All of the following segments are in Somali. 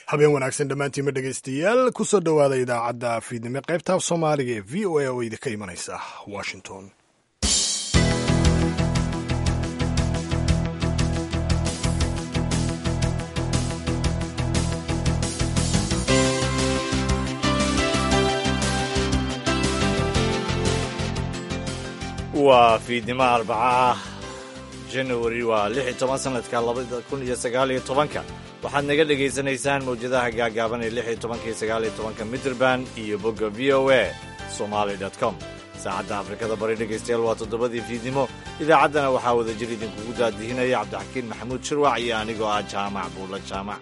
habeen wanaagsan dhammaantiinma dhegaystayaal kusoo dhowaada idaacadda fiidnimo qaybta af soomaaliga ee v o a oo idinka imanaysa washington waa fiidnimo arbaca janawari waa lix iyo toban sanadka labada kun iyo sagaal iyo tobanka waxaad naga dhegaysanaysaan mawjadaha gaagaaban ee lix iyo tobanka iyo sagaal iyo tobanka mitrband iyo bogga v o a somaali com saacadda afrikada bari dhegaystayaal waa toddobadii fiidnimo idaacaddana waxaa wada jir idinkugu daadihinaya cabdixakiin maxamuud shirwac iyo anigoo ah jaamac buulla jaamac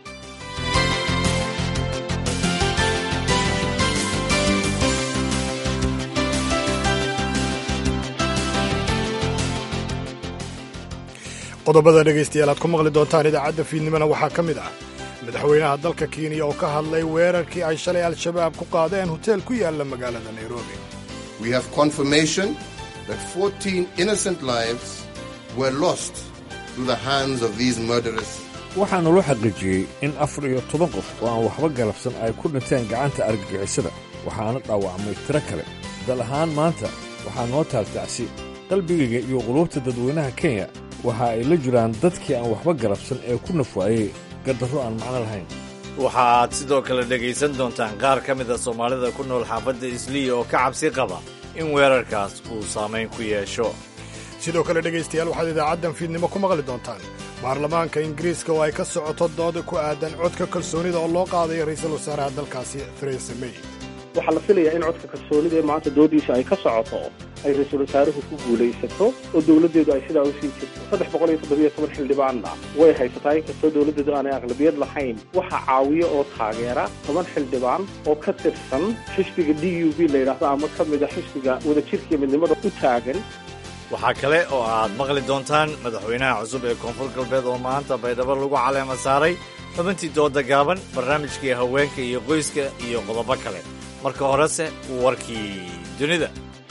qodobada dhegaystayaal aad ku maqli doontaan idaacadda fiidnimona waxaa ka mid ah madaxweynaha dalka kenya oo ka hadlay weerarkii ay shalay al-shabaab ku qaadeen hoteel ku yaalla magaalada nairobi We have confirmation that 14 innocent lives were lost through the hands of these murderers. waxaana loo xaqiijiyey in afar iyo toban qof oo aan waxba galabsan ay ku dhinteen gacanta argagixisada waxaana dhaawacmay tiro kale dal ahaan maanta waxaa noo taagtacsi qalbigayga iyo quluubta dadweynaha kenya waxa ay la jiraan dadkii aan waxba galabsan ee ku nafwaayey gardarro aan macno lahayn waxaad sidoo kale dhegaysan doontaan qaar ka mida soomaalida ku nool xaafadda isliya oo ka cabsi qaba in weerarkaas uu saamayn ku yeesho sidoo kale dhegaystayaal waxaad idaacaddan fiidnimo ku maqli doontaan baarlamaanka ingiriiska oo ay ka socoto dooda ku aadan codka kalsoonida oo loo qaadayo ra'iisul wasaaraha dalkaasi theresa may waxaa la filayaa in codka kalsoonida ee maanta doodiisa ay ka socoto ay ra-iisul wasaaruhu ku guulaysato oo dowladdeedu ay sidaa usii jirto saddex boqol iyo toddobiyo toban xildhibaanna way haysataa inkastoo dowladdeedu aanay aqlabiyad lahayn waxaa caawiya oo taageera toban xildhibaan oo ka tirsan xisbiga d u b la yidhaahdo ama ka mid a xisbiga wadajirkiiyo midnimada u taagan waxaa kale oo aad maqli doontaan madaxweynaha cusub ee koonfur galbeed oo maanta baydhabo lagu caleema saaray xubintii dooda gaaban barnaamijkii haweenka iyo qoyska iyo qodobo kale marka horese warkii dunida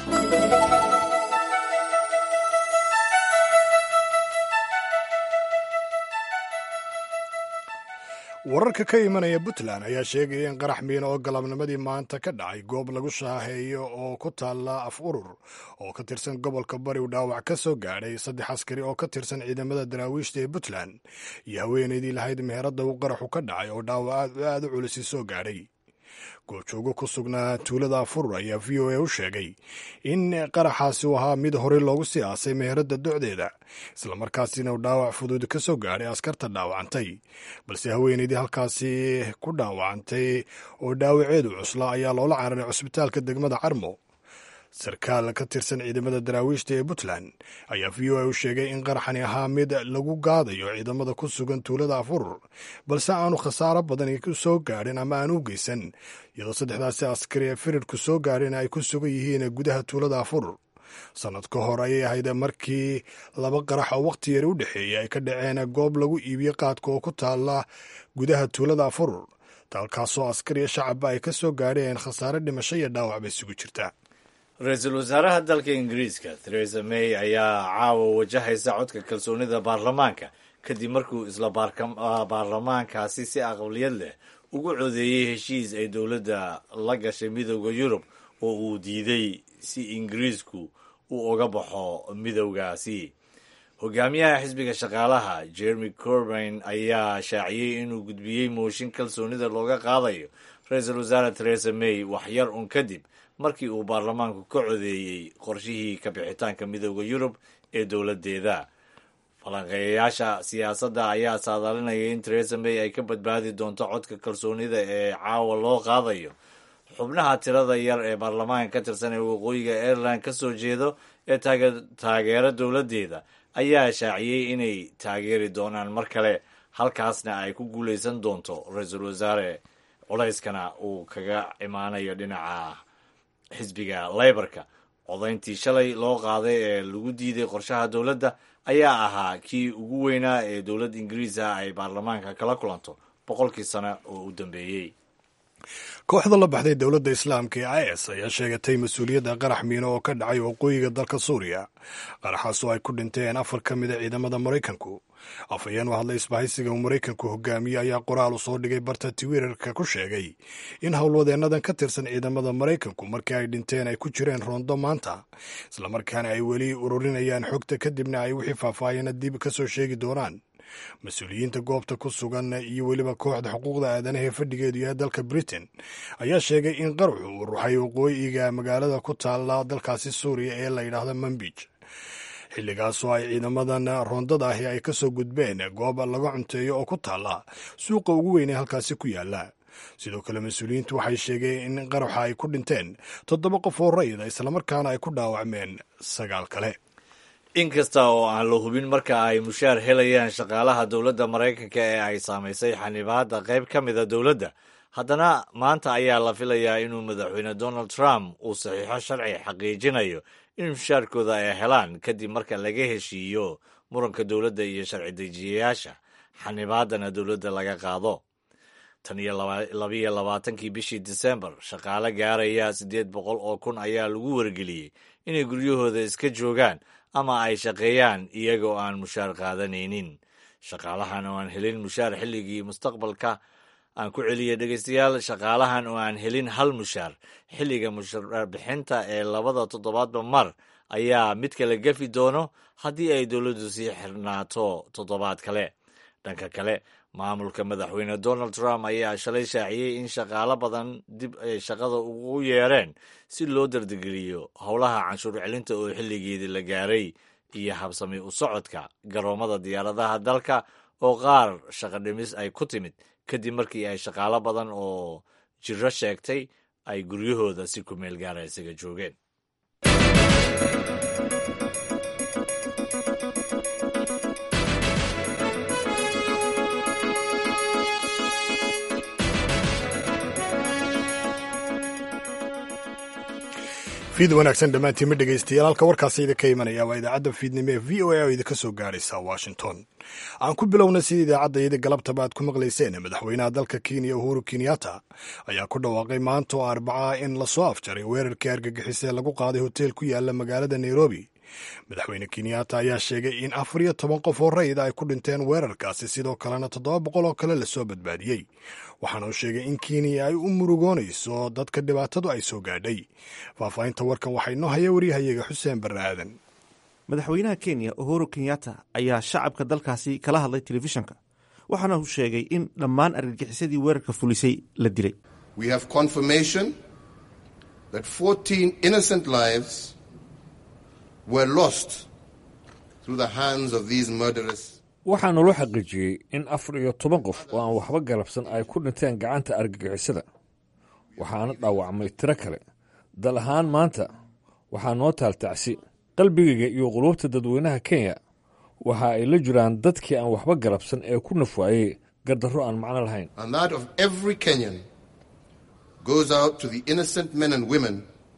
wararka ka imanaya puntland ayaa sheegaya in qarax miino oo galabnimadii maanta ka dhacay goob lagu shaaheeyo oo ku taalla af urur oo ka tirsan gobolka bari u dhaawac ka soo gaadhay saddex askari oo ka tirsan ciidamada daraawiishta ee puntland iyo haweenaydii lahayd meheradda uu qaraxu ka dhacay oo dhaawac aad u culisi soo gaadhay goobjoogo ku sugnaa tuulada afurur ayaa v o a u sheegay in qaraxaasi uu ahaa mid horey loogu sii aasay meheradda docdeeda islamarkaasina uu dhaawac fudud ka soo gaadhay askarta dhaawacantay balse haweenaydii halkaasi ku dhaawacantay oo dhaawaceedu cusla ayaa loola cararay cusbitaalka degmada carmo sarkaal ka tirsan ciidamada daraawiishta ee puntland ayaa v o a u sheegay in qaraxani ahaa mid lagu gaadayo ciidamada ku sugan tuulada afurur balse aanu khasaaro badan ku soo gaadhin ama aan u geysan iyadoo saddexdaasi askari ee firirku soo gaadhin ay ku sugan yihiin gudaha tuulada afurur sannad ka hor ayay ahayd markii laba qarax oo wakhti yari u dhexeeyay ay ka dhaceen goob lagu iibiyo qaadka oo ku taalla gudaha tuulada afurur dalkaasoo askariya shacabba ay ka soo gaadheen khasaare dhimasho iyo dhaawac bay isugu jirtaa ra-iisul wasaaraha dalka ingiriiska theresa may ayaa caawa wajahaysa codka kalsoonida baarlamaanka kadib markuu isla baarlamaankaasi si aqbaliyad leh ugu codeeyey heshiis ay dowladda la gashay midowda yurub oo uu diiday si ingiriisku uu uga baxo midowgaasi hogaamiyaha xisbiga shaqaalaha jeremy corbain ayaa shaaciyey inuu gudbiyey mooshin kalsoonida looga qaadayo ra-iisul wasaare theresa may waxyar un kadib markii uu baarlamaanku ka codeeyey qorshihii ka bixitaanka midowda yurub ee dowladdeeda falanqeeyayaasha siyaasadda ayaa saadaalinaya in theresa may ay ka badbaadi doonto codka kalsoonida ee caawa loo qaadayo xubnaha tirada yar ee baarlamaanka ka tirsan ee waqooyiga ireland ka soo jeedo ee taageera dowladdeeda ayaa shaaciyey inay taageeri doonaan mar kale halkaasna ay ku guuleysan doonto ra-iisul wasaare culayskana uu kaga imaanayo dhinaca xisbiga leybarka codayntii shalay loo qaaday ee lagu diiday qorshaha dowladda ayaa ahaa kii ugu weynaa ee dowladda ingiriis ah ay baarlamaanka kala kulanto boqolkii sano oo u dambeeyey kooxda la baxday dowladda islaamka ee is ayaa sheegatay mas-uuliyadda qarax miino oo ka dhacay waqooyiga dalka suuriya qaraxaas oo ay ku dhinteen afar ka mida ciidamada maraykanku afhayeen u hadlay isbahaysiga uu maraykanku hogaamiye ayaa qoraal u soo dhigay barta twitter-ka ku sheegay in howlwadeennadan ka tirsan ciidamada maraykanku markii ay dhinteen ay ku jireen roondo maanta islamarkaana ay weli ururinayaan xogta kadibna ay wixii faahfaahiyana dib ka soo sheegi doonaan mas-uuliyiinta goobta ku sugan iyo weliba kooxda xuquuqda aadanaha ee fadhigeedu yahay dalka britain ayaa sheegay in qaruxu uu ruxay waqooyiga magaalada ku taalla dalkaasi suuriya ee la yidhaahdo manbij xilligaasoo ay ciidamadan roondada ahi ay ka soo gudbeen goob laga cunteeyo oo ku taalla suuqa ugu weyn ee halkaasi ku yaalla sidoo kale mas-uuliyiintu waxay sheegeen in qaraxa ay ku dhinteen toddoba qof oo rayida islamarkaana ay ku dhaawacmeen sagaal kale inkasta oo aan la hubin marka ay mushaar helayaan shaqaalaha dowladda maraykanka ee ay saamaysay xanibaadda qayb ka mida dowladda haddana maanta ayaa la filayaa inuu madaxweyne donald trump uu saxiixo sharci xaqiijinayo in mushaarkooda ay helaan kadib marka laga heshiiyo muranka dowladda iyo sharci dejiyayaasha xanibaaddana dowladda laga qaado tan iyo labiyo labaatankii bishii disembar shaqaale gaaraya siddeed boqol oo kun ayaa lagu wargeliyey inay guryahooda iska joogaan ama ay shaqeeyaan iyagoo aan mushaar qaadanaynin shaqaalahan oo aan helin mushaar xilligii mustaqbalka aan ku celiyay dhegeystayaal shaqaalahan oo aan helin hal mushaar xilliga mushaar bixinta ee labada toddobaadba mar ayaa mid kale gafi doono haddii ay dowladdu sii xirnaato toddobaad kale dhanka kale maamulka madaxweyne donald trump ayaa shalay shaaciyey in shaqaalo badan dib ay shaqada ugu yeereen si loo dardegeliyo howlaha canshuur celinta oo xilligeedii la gaaray iyo habsami u socodka garoomada diyaaradaha dalka oo qaar shaqo dhimis ay ku timid kadib markii ay shaqaalo badan oo jiro sheegtay ay guryahooda si ku meel gaara isaga joogeen fiid wanaagsan dhammaantiinma dhegaystayaal halka warkaasi idinka imanaya waa idaacadda fiidnimo ee v o a oo idinka soo gaaraysa washington aan ku bilowna sida idaacadda iyada galabtaba aad ku maqlayseen madaxweynaha dalka kenya uhuru kenyatta ayaa ku dhawaaqay maanta oo arbaca in lasoo afjaray weerarkii argagixis ee lagu qaaday hoteel ku yaala magaalada nairobi madaxweyne kenyatta ayaa sheegay in afar iyo toban qof oo rayida ay ku dhinteen weerarkaasi sidoo kalena toddoba boqol oo kale lasoo badbaadiyey waxaana uu sheegay in kenya ay u murugoonayso dadka dhibaatadu ay soo gaadhay faahfaahinta warkan waxaa inoo haya waryahayaga xuseen barre aadan madaxweynaha kenya uhuru kenyatta ayaa shacabka dalkaasi kala hadlay telefishanka waxaana uu sheegay in dhammaan argagixisadii weerarka fulisay la dilay We have confirmation that 14 innocent lives were lost through the hands of these murderers. waxaa naloo xaqiijiyey in afar iyo toban qof oo aan waxba galabsan ay ku dhinteen gacanta argagixisada waxaana dhaawacmay tiro kale dal ahaan maanta waxaa noo taaltacsi qalbigayga iyo quluubta dadweynaha kenya waxa ay la jiraan dadkii aan waxba galabsan ee ku nafwaayey gardarro aan macno lahayn And that of every Kenyan goes out to the innocent men and women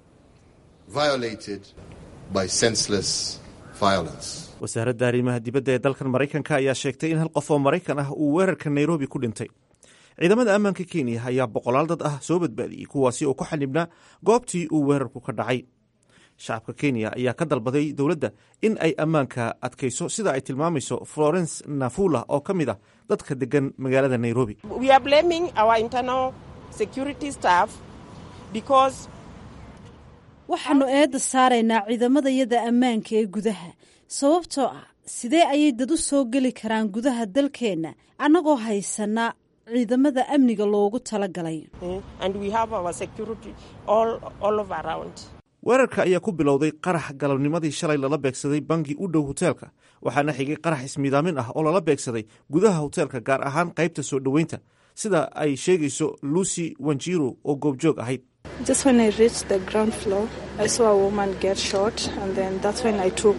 violated by senseless violence. wasaaradda arrimaha dibadda ee dalkan maraykanka ayaa sheegtay in hal qof oo maraykan ah uu weerarka nairobi ku dhintay ciidamada ammaanka kenya ayaa boqolaal dad ah soo badbaadiyey kuwaasi oo ku xanibnaa goobtii uu weerarku ka dhacay shacabka kenya ayaa ka dalbaday dowladda in ay ammaanka adkayso sida ay tilmaamayso florence nafula oo ka mid ah dadka degan magaalada nairobi We are blaming our internal security staff because waxaannu eedda saaraynaa ciidamadayada ammaanka ee gudaha sababtoo ah sidee ayay dad u soo geli karaan gudaha dalkeenna annagoo haysana ciidamada amniga loogu talagalay eh, and we have our security all, all over around. weerarka ayaa ku bilowday qarax galabnimadii shalay lala beegsaday bangi u dhow hoteelka waxaana xigay qarax ismiidaamin ah oo lala beegsaday gudaha hoteelka gaar ahaan qaybta soo dhoweynta sida ay sheegayso lucy wanjiro oo goobjoog ahayd Just when I reached the ground floor, I saw a woman get shot, and then that's when I took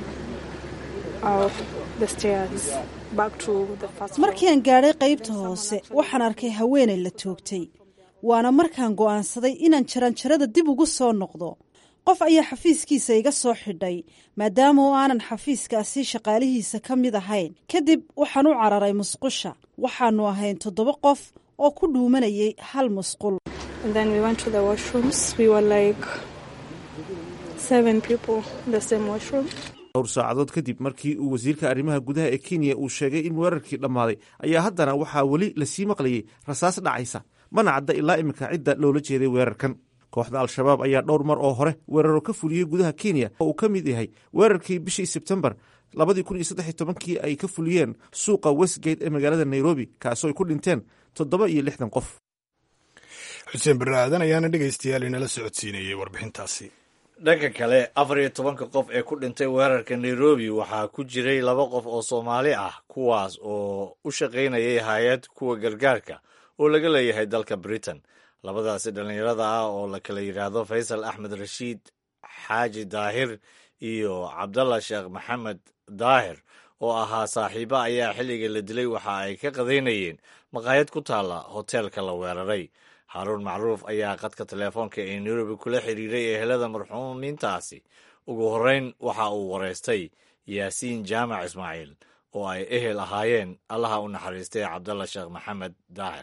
out the stairs back to the first floor. markii aan gaadhay qaybta hoose waxaan arkay haweenay la toogtay waana markaan go'aansaday inaan jaranjarada dib ugu soo noqdo qof ayaa xafiiskiisa iga soo xidhay maadaama oo aanan xafiiskaasi shaqaalihiisa ka mid ahayn kadib waxaan u cararay musqusha waxaannu ahayn toddoba qof oo ku dhuumanayay hal musqul And then we went to the washrooms. We were like seven people in the same washroom. dhowr saacadood kadib markii uu wasiirka arrimaha gudaha ee kenya uu sheegay in weerarkii dhammaaday ayaa haddana waxaa weli lasii maqlayay rasaas dhacaysa mana cadda ilaa iminka cidda loola jeeday weerarkan kooxda al-shabaab ayaa dhowr mar oo hore weeraro ka fuliyey gudaha kenya oo uu ka mid yahay weerarkii bishii sebtembar labadii kun iyo saddex iyo tobankii ay ka fuliyeen suuqa westgate ee magaalada nairobi kaasoo ay ku dhinteen toddoba iyo lixdan qof xuseen barre aadan ayaana dhegaystayaal inala socodsiinayay warbixintaasi dhanka kale afar iyo tobanka qof ee ku dhintay weerarka nairobi waxaa ku jiray laba qof oo soomaali ah kuwaas oo u shaqaynayay hay-ad kuwa gargaarka oo laga leeyahay dalka britain labadaasi dhallinyarada ah oo la kala yidhaahdo faysal axmed rashiid xaaji daahir iyo cabdallah sheekh maxamed daahir oo ahaa saaxiibo ayaa xilliga la dilay waxa ay ka qadaynayeen maqaayad ku taalla hoteelka la weeraray haaruun macruuf ayaa qadka teleefoonka ee nairobi kula xiriiray ehelada marxuumiintaasi ugu horreyn waxa uu wareystay yaasiin jaamac ismaaciil oo ay ehel ahaayeen allaha u naxariistay cabdalla sheekh maxamed daahir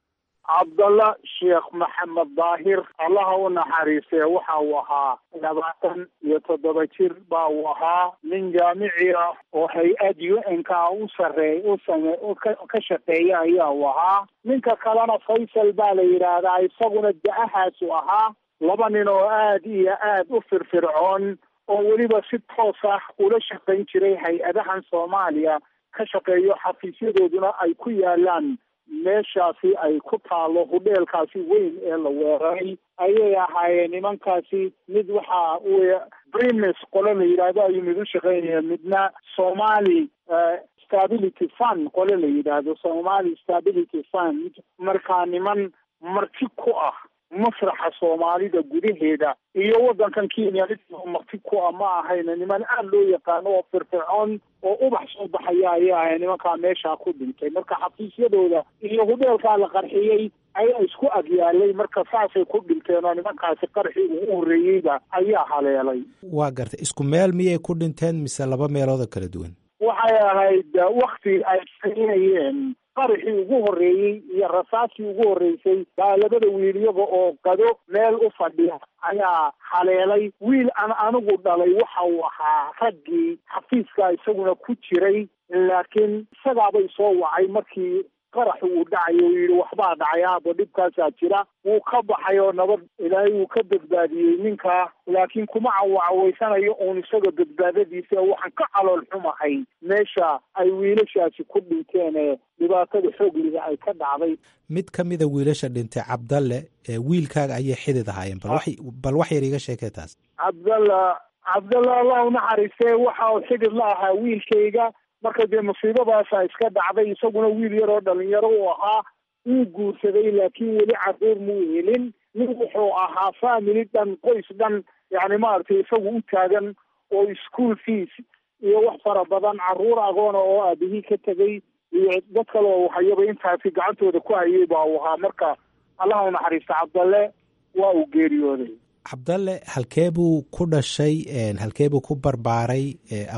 cabdalla sheekh maxamed daahir allaha u naxariistee waxa uu ahaa labaatan iyo toddoba jir ba uu ahaa nin jaamici ah oo hay-ad u n ka u sareey u same ka shaqeeya ayaa uu ahaa ninka kalena faysal baa la yidhaahdaa isaguna da-ahaasu ahaa laba nin oo aad iyo aad u firfircoon oo weliba si toos ah ula shaqayn jiray hay-adahan soomaaliya ka shaqeeyo xafiisyadooduna ay ku yaalaan meeshaasi ay ku taalo hudheelkaasi weyn ee la weeraray ayay ahaayeen nimankaasi mid waxa wy primis qole la yidhaahdo ayuu mid u shaqaynaya midna somali stability fund qole la yidhaahdo somali stability fund markaa niman marti ku ah masraxa soomaalida gudaheeda iyo waddankan kenya mid marti ku ah ma ahayna niman aada loo yaqaano oo firfircoon oo ubax soo baxaya ayay ahay nimankaa meeshaa ku dhintay marka xafiisyadooda iyo hudheelkaa la qarxiyey ayaa isku agyaalay marka saasay ku dhinteen oo nimankaasi qarxii ugu horreeyeyba ayaa haleelay waa gartay isku meel miyay ku dhinteen mise laba meeloodoo kala duwan waxay ahayd wakti ay saynayeen qaraxii ugu horreeyey iyo rasaastii ugu horreysay baa labada wiil iyaga oo qado meel u fadhiya ayaa haleelay wiil aan anigu dhalay waxa uu ahaa raggii xafiiska isaguna ku jiray laakiin isagaabay soo wacay markii qaraxi uu dhacayo uu yidhi waxbaa dhacay aabo dhibkaasaa jira wuu ka baxay oo nabad ilaahay wuu ka badbaadiyey ninkaa laakiin kuma cawacawaysanayo uun isaga badbaadadiisa waxaan ka calool xumahay meesha ay wiilashaasi ku dhinteen ee dhibaatada xoogliga ay ka dhacday mid ka mida wiilasha dhintay cabdalle ee wiilkaaga ayay xidid ahaayeen bal wax bal wax yar iiga sheekee taas cabdalla cabdalla allah u naxariistee waxa uu xidid la ahaa wiilkayga marka dee musiibadaasa iska dhacday isaguna wiil yar oo dhalinyaro uu ahaa wuu guursaday laakiin weli caruur muu helin nin wuxuu ahaa family dhan qoys dhan yani maaragtay isagu u taagan oo school fees iyo wax fara badan caruur agoona oo aabihii ka tegay iyo dad kale oo hayaba intaasi gacantooda ku hayay baa uu ahaa marka allaha u naxariista cabdalle waa uu geeriyooday cabdalle halkee buu ku dhashay halkee buu ku barbaaray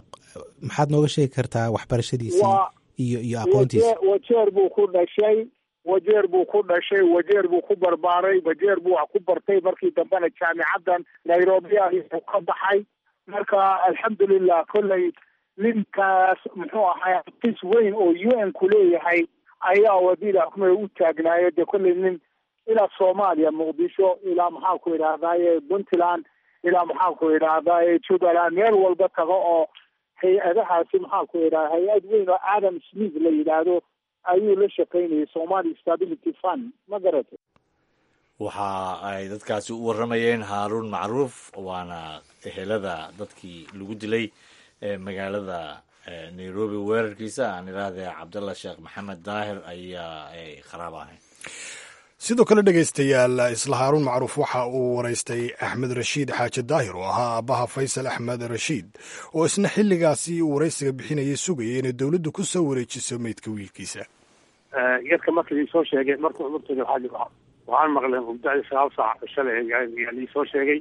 maxaad nooga sheegi kartaa waxbarashadiisii iyo iyo aqoontiisa wajeer buu ku dhashay wajeer buu ku dhashay wajeer buu ku barbaaray wajeer buu wax ku bartay markii dambena jaamicaddan nairobi ayuu ka baxay marka alxamdulilah kolley ninkaas muxuu ahay xafiis weyn oo u n ku leeyahay ayaa wadida xukumada u taagnaayo dee kolley nin ilaa soomaaliya muqdisho ilaa maxaa ku idhahdaaye puntland ilaa maxaa ku idhahdaaye jubbaland meel walba tago oo hay-adahaasi maxaa ku idhahda hay-ad weyn oo adam smith la yidhaahdo ayuu la shaqaynayay somali stability fund ma garatay waxa ay dadkaasi u warramayeen haaruun macruuf waana ehelada dadkii lagu dilay ee magaalada nairobi weerarkiisa aan idhaahdee cabdalla sheekh maxamed daahir ayaa kharaab ahayn sidoo kale dhegaystayaal isla haaruun macruuf waxa uu waraystay axmed rashiid xaaji daahir oo ahaa aabbaha faysal axmed rashiid oo isna xilligaasi uu waraysiga bixinayay sugayay inay dowladdu ku soo wareejiso meydka wiilkiisa yarka markii liisoo sheegay markuu martooda waxaa waxaan maqlay mubdacdi sagaal saac shalay yaa liisoo sheegay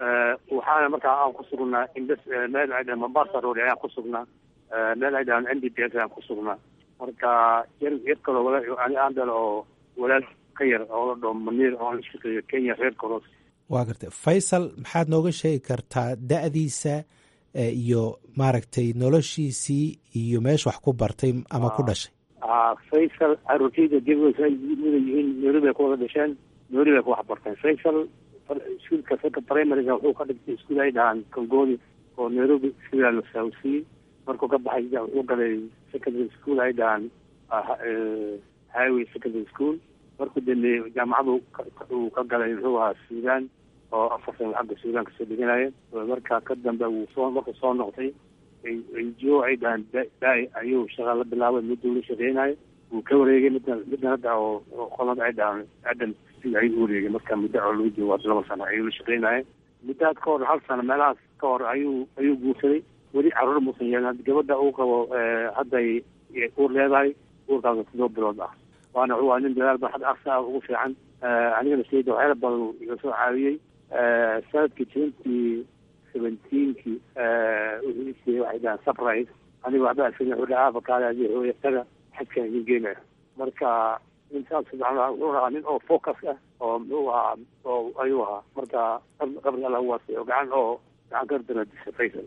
waxaana markaa aan ku sugnaa indes meel ay dhahan mombasa road ayaan ku sugnaa meel ay dhahan n d p s ayaan ku sugnaa marka yar yar kaloo wala ani aan dhalo oo walaal ka yar oo la dhao maniir oo la shaqeeyo kenya reer koros waa gartay faysal maxaad nooga sheegi kartaa da-diisa iyo maaragtay noloshiisii iyo meesha wax ku bartay ama ku dhashay faysal caruurtayda dibasa mida yihiin nairobi ay ku wada dhasheen nairobi ay ku wax barteen faysal iskuulka saka primaryga wuxuu ka dhigtay iskuul ay dhahaan kongoodi oo nairobi sidaa la saawsiiyey markuu ka baxay wuxuu galay secondary school ay dhahaan highway secondary school markuu dambeeyey jaamacadu uu ka galay muxuu ahaa suudaan oo afar sano xagga suudaan kasoo dhiganaya markaa ka dambe wuu soo markuu soo noqday jo ay dhahaan daai ayuu shaqa la bilaabay miduu la shaqeynayo wuu ka wareegay midna midna hadda oo qolada ay dhahaan adam ayuu wareegay marka muddo oo lagu joogo laba sano ayuu la shaqeynaya muddaad ka hor hal sano meelahaas ka hor ayuu ayuu guursaday weli caruur muusan yeelan gabadha uu qabo hadday uur leedahay uurkaas todoba bilood ah waana waa nin dadaal ba hadda asa ugu fiican anigana sayda waxyaala badan iga soo caawiyey sanadkii twenty seventeenki wuxuu isiiyey waxay dhahaan surprise aniga waxba asan wuxuu dhahaa afakaada hooya taga xajkan idin geenaya marka intaas wuxuu ahaa nin oo focus ah oo muxuu ahaa oo ayuu ahaa marka qabri alla uwaasay oo gacan oo gacan ka daradisa faysal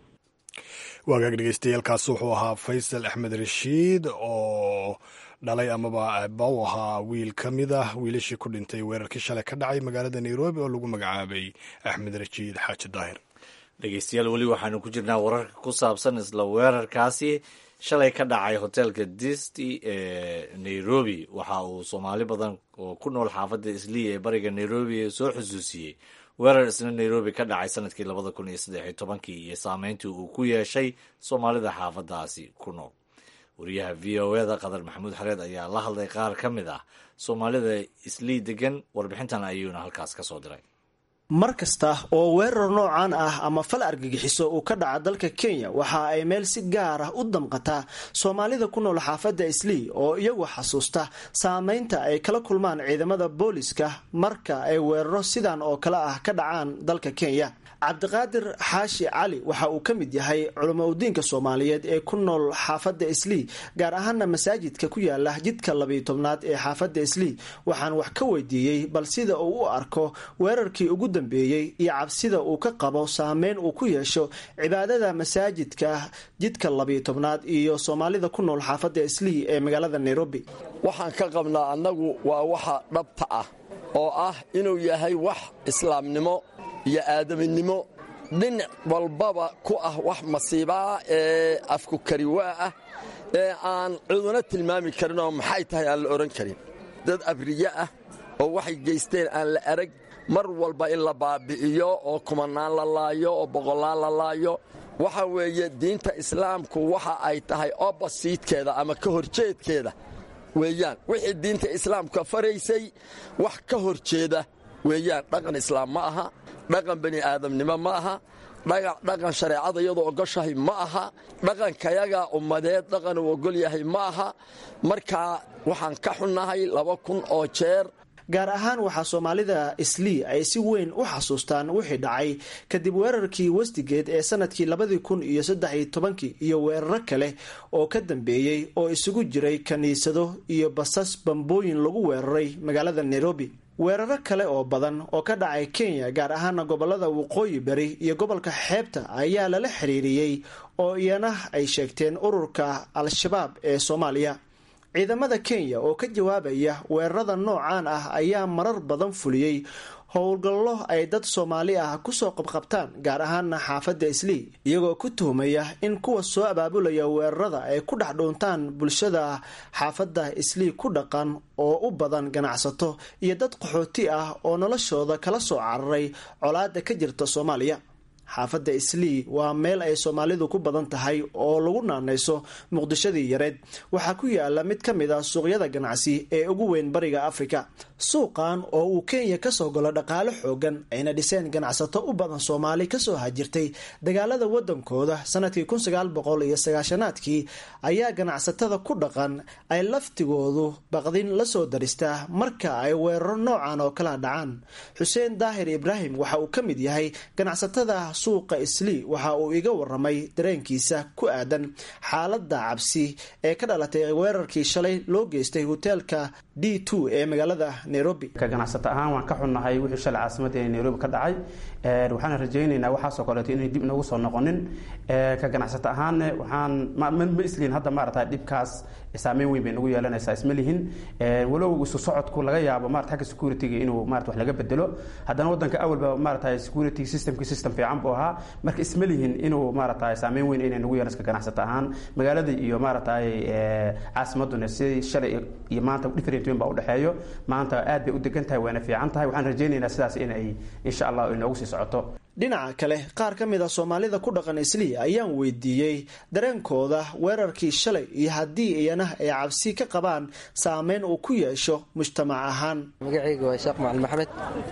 waagaag dhegeystayaaalkaas wuxuu ahaa faysal axmed rashiid oo dhalay amaba aaba u ahaa wiil ka mid ah wiilashii ku dhintay weerarkii shalay ka dhacay magaalada nairobi oo lagu magacaabay axmed rashiid xaaji daahir dhegeystayaal weli waxaanu ku jirnaa wararka ku saabsan isla weerarkaasi shalay ka dhacay hotelka disty ee nairobi waxa uu soomaali badan oo ku nool xaafadda isliya ee bariga nairobi soo xusuusiyey weerar isna nairobi ka dhacay sanadkii labada kun iyo saddexiyo tobankii iyo saameyntii uu ku yeeshay soomaalida xaafadaasi ku nool wariyaha v o eda qadar maxamuud xareed ayaa la hadlay qaar ka mid ah soomaalida islii degan warbixintan ayuuna halkaas ka soo diray mar kasta oo weerar noocan ah ama fal argagixiso uu ka dhaca dalka kenya waxa ay meel si gaar ah u damqataa soomaalida ku nool xaafadda islii oo iyagu xasuusta saameynta ay kala kulmaan ciidamada booliska marka ay weeraro sidan oo kale ah ka dhacaan dalka kenya cabdiqaadir xaashi cali waxa uu ka mid yahay culamo udiinka soomaaliyeed ee ku nool xaafadda islii gaar ahaana masaajidka ku yaala jidka labiyo tobnaad ee xaafadda islii waxaan wax ka weydiiyey bal sida uu u arko weerarkii ugu dambeeyey iyo cabsida uu ka qabo saameyn uu ku yeesho cibaadada masaajidka jidka labiyo tobnaad iyo soomaalida ku nool xaafadda islii ee magaalada nairobi waxaan ka qabnaa annagu waa waxa dhabta ah oo ah inuu yahay wax islaamnimo iyo aadaminimo dhinac walbaba ku ah wax masiibaa ee afku kariwaa ah ee aan ciduna tilmaami karin oo maxay tahay aan la odhan karin dad abriye ah oo waxay geysteen aan la arag mar walba in la baabi'iyo oo kumanaan la laayo oo boqollaan la laayo waxa weeye diinta islaamku waxa ay tahay obbasiidkeeda ama ka horjeedkeeda weeyaan wixii diinta islaamka faraysay wax ka horjeeda weeyaan dhaqan islaam ma aha dhaqan bani aadamnimo ma aha dhaqan shareecada iyadoo ogoshahay ma aha dhaqankayaga ummadeed dhaqan uu ogol yahay ma aha markaa waxaan ka xunnahay laba kun oo jeer gaar ahaan waxaa soomaalida islii ay si weyn u xasuustaan wixii dhacay kadib weerarkii westigeed ee sanadkii labadii kun iyo saddex iyo tobankii iyo weeraro kale oo ka dambeeyey oo isugu jiray kiniisado iyo basas bambooyin lagu weeraray magaalada nairobi weeraro kale oo badan oo ka dhacay kenya gaar ahaana gobolada waqooyi bari iyo gobolka xeebta ayaa lala xiriiriyey oo iyana ay sheegteen ururka al-shabaab ee soomaaliya ciidamada kenya oo ka jawaabaya weerarada noocan ah ayaa marar badan fuliyey howlgallo ay dad soomaali ah kusoo qabqabtaan gaar ahaana xaafadda islii iyagoo ku tuhmaya in kuwa soo abaabulaya weerarada ay ku dhex dhuuntaan bulshada xaafadda islii ku dhaqan oo u badan ganacsato iyo dad qaxooti ah oo noloshooda kala soo cararay colaada ka jirta soomaaliya xaafadda islii waa meel ay soomaalidu ku badan tahay oo lagu naanayso muqdishadii yareed waxaa ku yaala mid ka mid ah suuqyada ganacsi ee ugu weyn bariga afrika suuqan oo uu kenya kasoo galo dhaqaale xoogan ayna dhiseen ganacsato u badan soomaali kasoo hajirtay dagaalada wadankooda sanadkii kun sagaal boqol iyo sagaashanaadkii ayaa ganacsatada ku dhaqan ay laftigoodu baqdin lasoo daristaa marka ay weeraro noocan oo kala dhacaan xuseen daahir ibraahim waxa uu ka mid yahay ganacsatada suuqa islii waxa uu iga waramay dareenkiisa ku aadan xaalada cabsi ee ka dhalatay weerarkii shalay loo geystay hoteelka d two ee magaalada nairobi ka ganacsato ahaan waan ka xunnahay wixii shalay caasimadda ee nairobi ka dhacay waxaana rajaynaynaa waxaasoo kaleeto inay dib inagu soo noqonin ka ganacsato ahaanne waxaan ma islihin hadda maarata dhibkaas saameyn weyn bay nagu yeelanaysaa isma lihin walow isu socodku laga yaabo marata xagga security-ga inuu marata wax laga bedelo haddana waddanka awalba maarata security systemki system fiican buu ahaa marka isma lihin inuu maarata saameyn weyn inay nagu yeelanayso ka ganacsato ahaan magaalada iyo maarata caasimaduna si shalay iyo maanta different weyn baa udhexeeyo maanta aad bay u degan tahay wayna fiican tahay waxaan rajaynaynaa sidaas inay insha allah inoogu sii socoto dhinaca kale qaar ka mid a soomaalida ku dhaqan islii ayaan weydiiyey dareenkooda weerarkii shalay iyo haddii iyana ay cabsi ka qabaan saameyn uu ku yeesho mujtamac ahaan magacayga waa sheekh macalin maxamed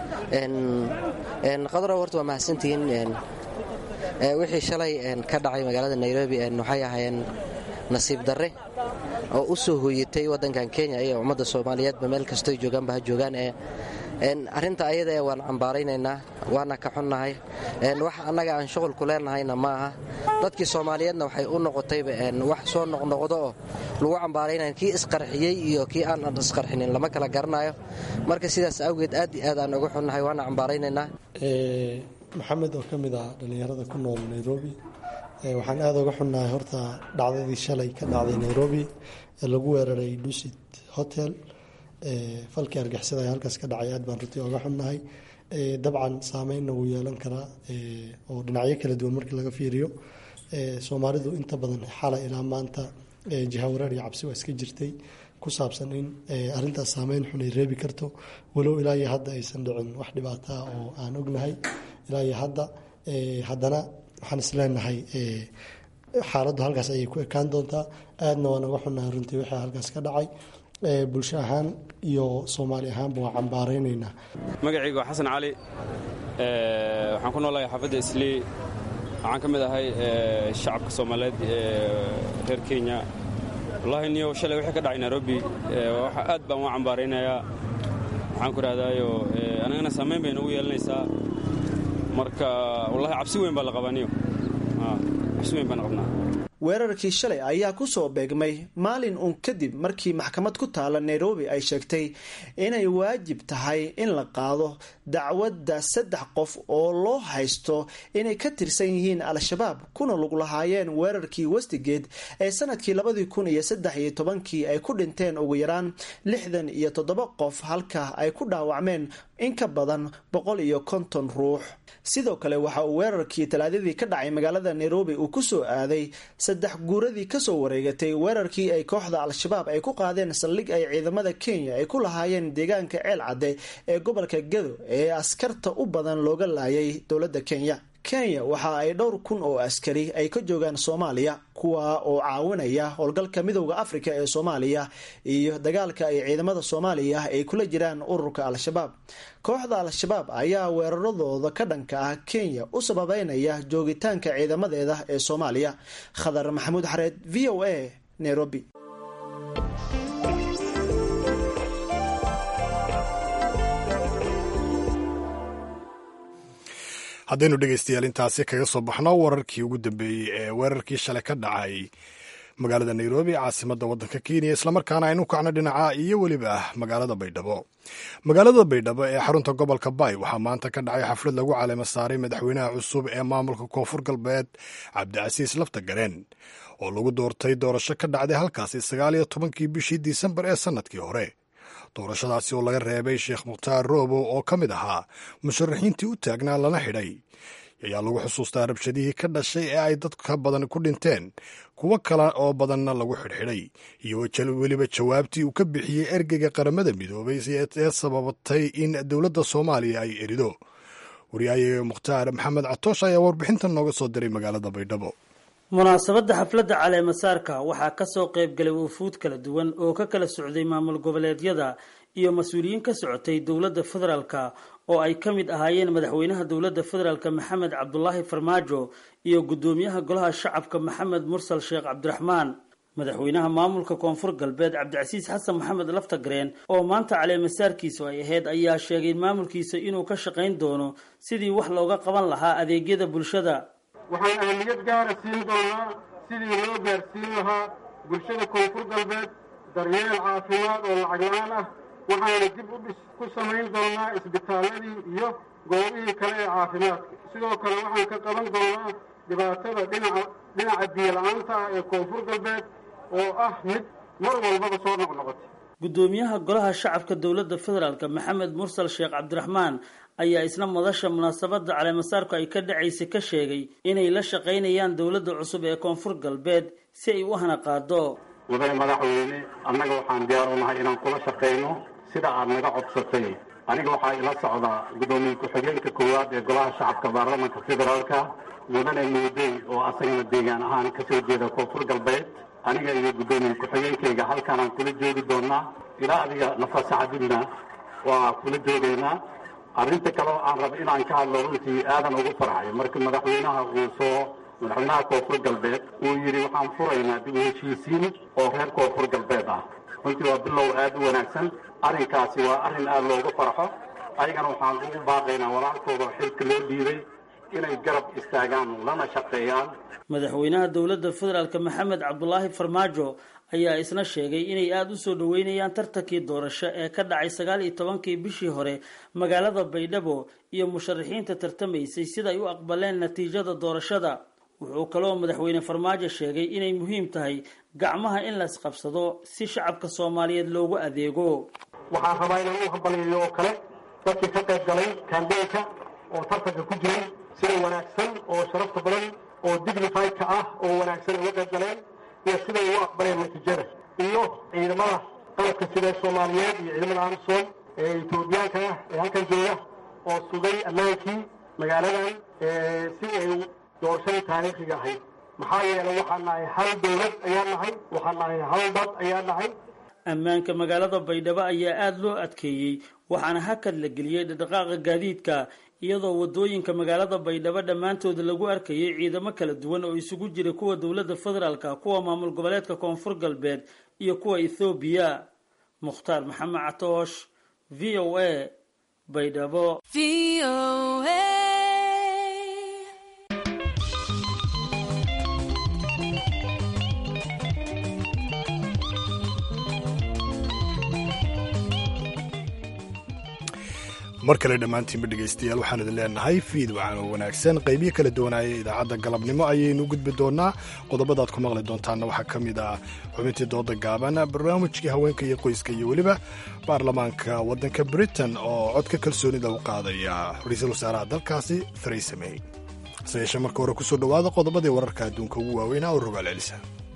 qadaro horta waa mahadsantihiin wixii shalay ka dhacay magaalada nairobi waxay ahaayeen nasiib darre oo u soo hooyatay waddankan kenya iyo ummadda soomaaliyeedba meel kastoy joogaanba ha joogaan ee arrinta ayada ee waan cambaaraynaynaa waana ka xunnahay wax annaga aan shuqulku leenahayna ma aha dadkii soomaaliyeedna waxay u noqotayba wax soo noqnoqdo oo lagu cambaaraynaya kii isqarxiyey iyo kii aan isqarxinin lama kala garanayo marka sidaas awgeed aad i aad aan uga xunnahay waana cambaaraynaynaa maxamed oo ka mid ah dhallinyarada ku nool nairobi waxaan aada uga xunnahay horta dhacdadii shalay ka dhacday nairobi ee lagu weeraray dusit hotel falkii argixisada ee halkaas ka dhacay aad baan runtii oga xunnahay dabcan saameynna wuu yeelan karaa oo dhinacyo kala duwan markii laga fiiriyo soomaalidu inta badan xalay ilaa maanta jihawareer iyo cabsi waa iska jirtay ku saabsan in arintaas saameyn xun ay reebi karto walow ilaa iyo hadda aysan dhicin wax dhibaataa oo aan ognahay ilaa iyo hadda haddana waxaan isleenahay xaaladdu halkaas ayay ku ekaan doontaa aadna waan uga xunnahay runtii wixii halkaas ka dhacay bulsho ahaan iyo soomaali ahaanba waa cambaaraynaynaa magacayga waa xasan cali waxaan ku noolahay xaafadda islii waxaan ka mid ahay shacabka soomaaliyeed ee reer kenya wallahi niyo shalay wixii ka dhacay nairobi aad baan u cambaaraynayaa waxaan ku idhahdaayo anagana saamayn bay nagu yeelanaysaa marka wallahi cabsi weyn baa la qabaa niyo cabsi weyn baan qabnaa weerarkii shalay ayaa ku soo beegmay maalin uun kadib markii maxkamad ku taala nairobi ay sheegtay inay waajib tahay in la qaado dacwadda saddex qof oo loo haysto inay ka tirsan yihiin al-shabaab kuna lug lahaayeen weerarkii westigeed ee sanadkii labadii kun iyo saddex iyo tobankii ay ku dhinteen ugu yaraan lixdan iyo toddoba qof halka ay ku dhaawacmeen in ka badan boqol iyo konton ruux sidoo kale waxa uu weerarkii talaadadii ka dhacay magaalada nairobi uu ku soo aaday saddex guuradii kasoo wareegatay weerarkii ay kooxda al-shabaab ay ku qaadeen saldhig ay ciidamada kenya ay ku lahaayeen deegaanka ceel cadde ee gobolka gado ee askarta u badan looga laayay dowladda kenya kenya waxa ay dhowr kun oo askari ay ka joogaan soomaaliya kuwa oo caawinaya howlgalka midowda afrika ee soomaaliya iyo dagaalka ay ciidamada soomaaliya ay kula jiraan ururka al-shabaab kooxda al-shabaab ayaa weeraradooda ka dhanka ah kenya u sababeynaya joogitaanka ciidamadeeda ee soomaaliya khadar maxamuud xareed v o a nairobi haddaynu dhegaystayaal intaasi kaga soo baxno wararkii ugu dambeeyey ee weerarkii shalay ka dhacay magaalada nairobi caasimadda waddanka kenya islamarkaana aynu kacno dhinaca iyo weliba magaalada baydhabo magaalada baydhabo ee xarunta gobolka bay waxaa maanta ka dhacay xaflad lagu caleema saaray madaxweynaha cusub ee maamulka koonfur galbeed cabdicasiis lafta gareen oo lagu doortay doorasho ka dhacday halkaasi sagaal iyo tobankii bishii disembar ee sannadkii hore doorashadaasi oo laga reebay sheekh mukhtaar roobo oo ka mid ahaa musharaxiintii u taagnaa lana xidhay ayaa lagu xusuustaa rabshadihii ka dhashay ee ay dadka badan ku dhinteen kuwo kale oo badanna lagu xidhxidhay iyo weliba jawaabtii uu ka bixiyey ergeyga qaramada midoobay ee sababatay in dowladda soomaaliya ay erido waryahayaga mukhtaar maxamed catoosh ayaa warbixintan nooga soo diray magaalada baydhabo munaasabadda xafladda caleemasaarka waxaa kasoo qaybgalay wufuud kala duwan oo ka kala socday maamul goboleedyada iyo mas-uuliyiin ka socotay dowladda federaalka oo ay ka mid ahaayeen madaxweynaha dowladda federaalk maxamed cabdulaahi farmaajo iyo guddoomiyaha golaha shacabka maxamed mursal sheekh cabdiraxmaan madaxweynaha maamulka koonfur galbeed cabdicasiis xasan maxamed laftagareen oo maanta caleemasaarkiisu ay ahayd ayaa sheegay maamulkiisa inuu ka shaqayn doono sidii wax looga qaban lahaa adeegyada bulshada waxaan ahmiyad gaara siin doonaa sidii loo gaarsiin lahaa bulshada koonfur galbeed daryeel caafimaad oo lacag la-aan ah waxaana dib u dhis ku samayn doonaa isbitaaladii iyo goobihii kale ee caafimaadka sidoo kale waxaan ka qaban doonaa dhibaatada dhinaca dhinaca biyo-la-aanta ah ee koonfur galbeed oo ah mid mar walbaba soo noqnoqotay guddoomiyaha golaha shacabka dowladda federaalk maxamed mursal sheekh cabdiraxmaan ayaa isna madasha munaasabadda caleemasaarku ay ka dhacaysay ka sheegay inay la shaqaynayaan dowladda cusub ee koonfur galbeed si ay u hana qaado mudane madaxweyne annaga waxaan diyaar u nahay inaan kula shaqayno sida aad naga codsatay aniga waxaa ila socdaa guddoomiye ku-xigeenka koowaad ee golaha shacabka baarlamanka federaalka mudane muudey oo asagana deegaan ahaan kasoo jeeda koonfur galbeed aniga iyo guddoomiye ku-xigeenkayga halkaanaan kula joogi doonaa ilaa adiga nafasaxadibna waa kula joogaynaa arrinta kaleo aan rabo inaan ka hadlo runtii aadan ugu farxay markii madaxweynaha uu soo madaxweynaha koonfur galbeed uu yidhi waxaan furaynaa dib u heshiisiin oo reer koonfur galbeed ah runtii waa bilow aad u wanaagsan arrinkaasi waa arrin aad loogu farxo ayagana waxaan ugu baaqaynaa walaalkooda xilka loo dhiibay inay garab istaagaan lana shaqeeyaan madaxweynaha dowladda federaalk maxamed cabdulaahi farmaajo ayaa isna sheegay inay aada u soo dhoweynayaan tartankii doorasho ee ka dhacay sagaal iyo tobankii bishii hore magaalada baydhabo iyo musharaxiinta tartamaysay sida ay u aqbaleen natiijada doorashada wuxuu kaloo madaxweyne farmaajo sheegay inay muhiim tahay gacmaha in la isqabsado si shacabka soomaaliyeed loogu adeego waxaan rabaa inaan u hambaliyayo oo kale dadkii ka qayb galay kambeynka oo tartanka ku jiray sida wanaagsan oo sharafta badan oo dignifiedka ah oo wanaagsan ay uga qayb galeen iyo siday u aqbaleen natiijada iyo ciidamada qalabka sida soomaaliyeed iyo ciidamada amsom ee etoobiyaanka ah ee halkan jooga oo sugay ammaankii magaaladan si ay doorashadii taariikhiga ahayd maxaa yeelay waxaan nahay hal dowlad ayaan nahay waxaan nahay hal dad ayaan nahay ammaanka magaalada baydhabo ayaa aada loo adkeeyey waxaana hakad la geliyey dhaqdhaqaaqa gaadiidka iyadoo wadooyinka magaalada baydhabo dhammaantooda lagu arkayay ciidamo kala duwan oo isugu jira kuwa dowladda federaalka kuwa maamul goboleedka koonfur galbeed iyo kuwa ethoobiya mukhtaar maxamed catoosh v o a baydhabo mar kale dhammaantiinba dhegaystayaal waxaan idin leenahay fiid waxaan oo wanaagsan qaybiyo kala duwanaaya idaacadda galabnimo ayaynu gudbi doonaa qodobadaad ku maqli doontaana waxaa ka mid ah xubintii dooda gaaban barnaamijkii haweenka iyo qoyska iyo weliba baarlamaanka waddanka britain oo codka kalsoonida u qaadaya ra-iisul wasaaraha dalkaasi theresa may hase yeeshee marka hore kusoo dhowaada qodobadii wararka adduunka ugu waaweynaa oo rogaal celisa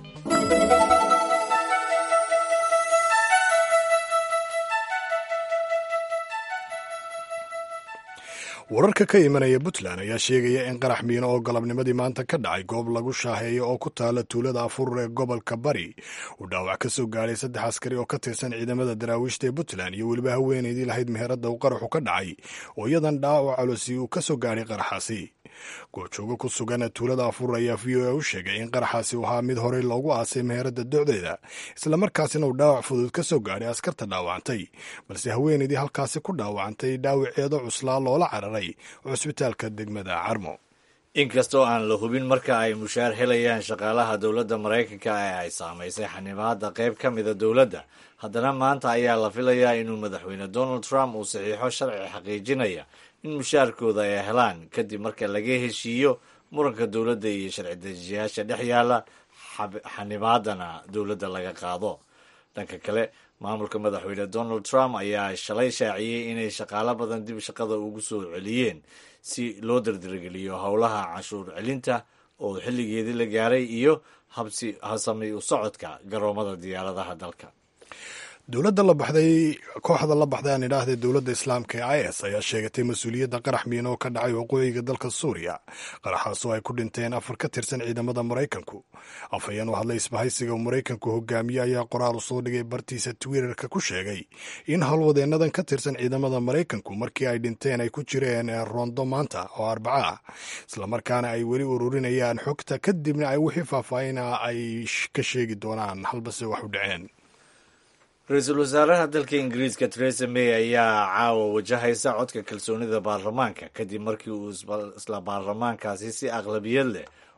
wararka ka imanaya puntland ayaa sheegaya in qarax miino oo galabnimadii maanta ka dhacay goob lagu shaaheeyo oo ku taala tuulada afurur ee gobolka bari uu dhaawac ka soo gaadhay saddex askari oo ka tirsan ciidamada daraawiishta ee puntland iyo weliba haweenaydii lahayd meheradda uu qaraxu ka dhacay oo iyadan dhaawac calosi uu ka soo gaadhay qaraxaasi goobjoogo ku sugan tuulada afurur ayaa v o a u sheegay in qaraxaasi uu ahaa mid horey loogu aasay meheradda docdeeda islamarkaasina uu dhaawac fudud ka soo gaadhay askarta dhaawacantay balse haweenaydii halkaasi ku dhaawacantay dhaawaceedo cuslaa loola cararay cusbitaalka degmada carmo inkastoo aan la hubin marka ay mushaar helayaan shaqaalaha dowladda maraykanka ee ay saamaysay xanibaadda qayb ka mida dowladda haddana maanta ayaa la filayaa inuu madaxweyne donald trump uu saxiixo sharci xaqiijinaya in mushaarkooda ay helaan kadib marka laga heshiiyo muranka dowladda iyo sharci dejiyaasha dhex yaalla xanibaadana dowladda laga qaado dhanka kale maamulka madaxweyne donald trump ayaa shalay shaaciyey inay shaqaalo badan dib shaqada ugu soo celiyeen si loo dardargeliyo howlaha canshuur celinta oo xilligeedii la gaaray iyo habsami u socodka garoomada diyaaradaha dalka dowladda la baxday kooxda la baxday aan idhaahdee dowladda islaamka ee i s ayaa sheegatay mas-uuliyadda qarax miino oo ka dhacay waqooyiga dalka suuriya qaraxaasoo ay ku dhinteen afar ka tirsan ciidamada maraykanku afhayeen u hadlay isbahaysiga uu maraykanku hogaamiye ayaa qoraal u soo dhigay bartiisa twitterka ku sheegay in howlwadeennadan ka tirsan ciidamada maraykanku markii ay dhinteen ay ku jireen roondo maanta oo arbaca ah islamarkaana ay weli ururinayaan xogta kadibna ay wixii faahfaahina ay ka sheegi doonaan halbase wax u dhaceen ra-iisul wasaaraha dalka ingiriiska theresa may ayaa caawa wajahaysa codka kalsoonida baarlamaanka kadib markii uu isla baarlamaankaasi si aqlabiyad leh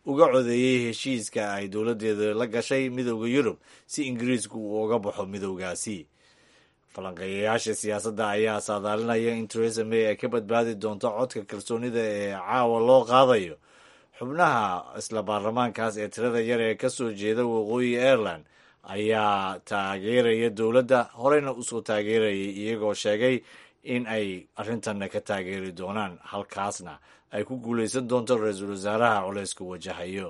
uga codeeyey heshiiska ay dowladdeeda la gashay midooda yurub si ingiriisku uu uga baxo midowgaasi falanqeeyayaasha siyaasadda ayaa saadaalinaya in teresa may ay ka badbaadi doonto codka kalsoonida ee caawa loo qaadayo xubnaha isla baarlamaankaas ee tirada yar ee ka soo jeeda waqooyi ireland ayaa taageeraya dowladda horeyna usoo taageerayay iyagoo sheegay in ay arrintanna ka taageeri doonaan halkaasna ay ku guulaysan doonto ra-iisul wasaaraha culayska wajahayo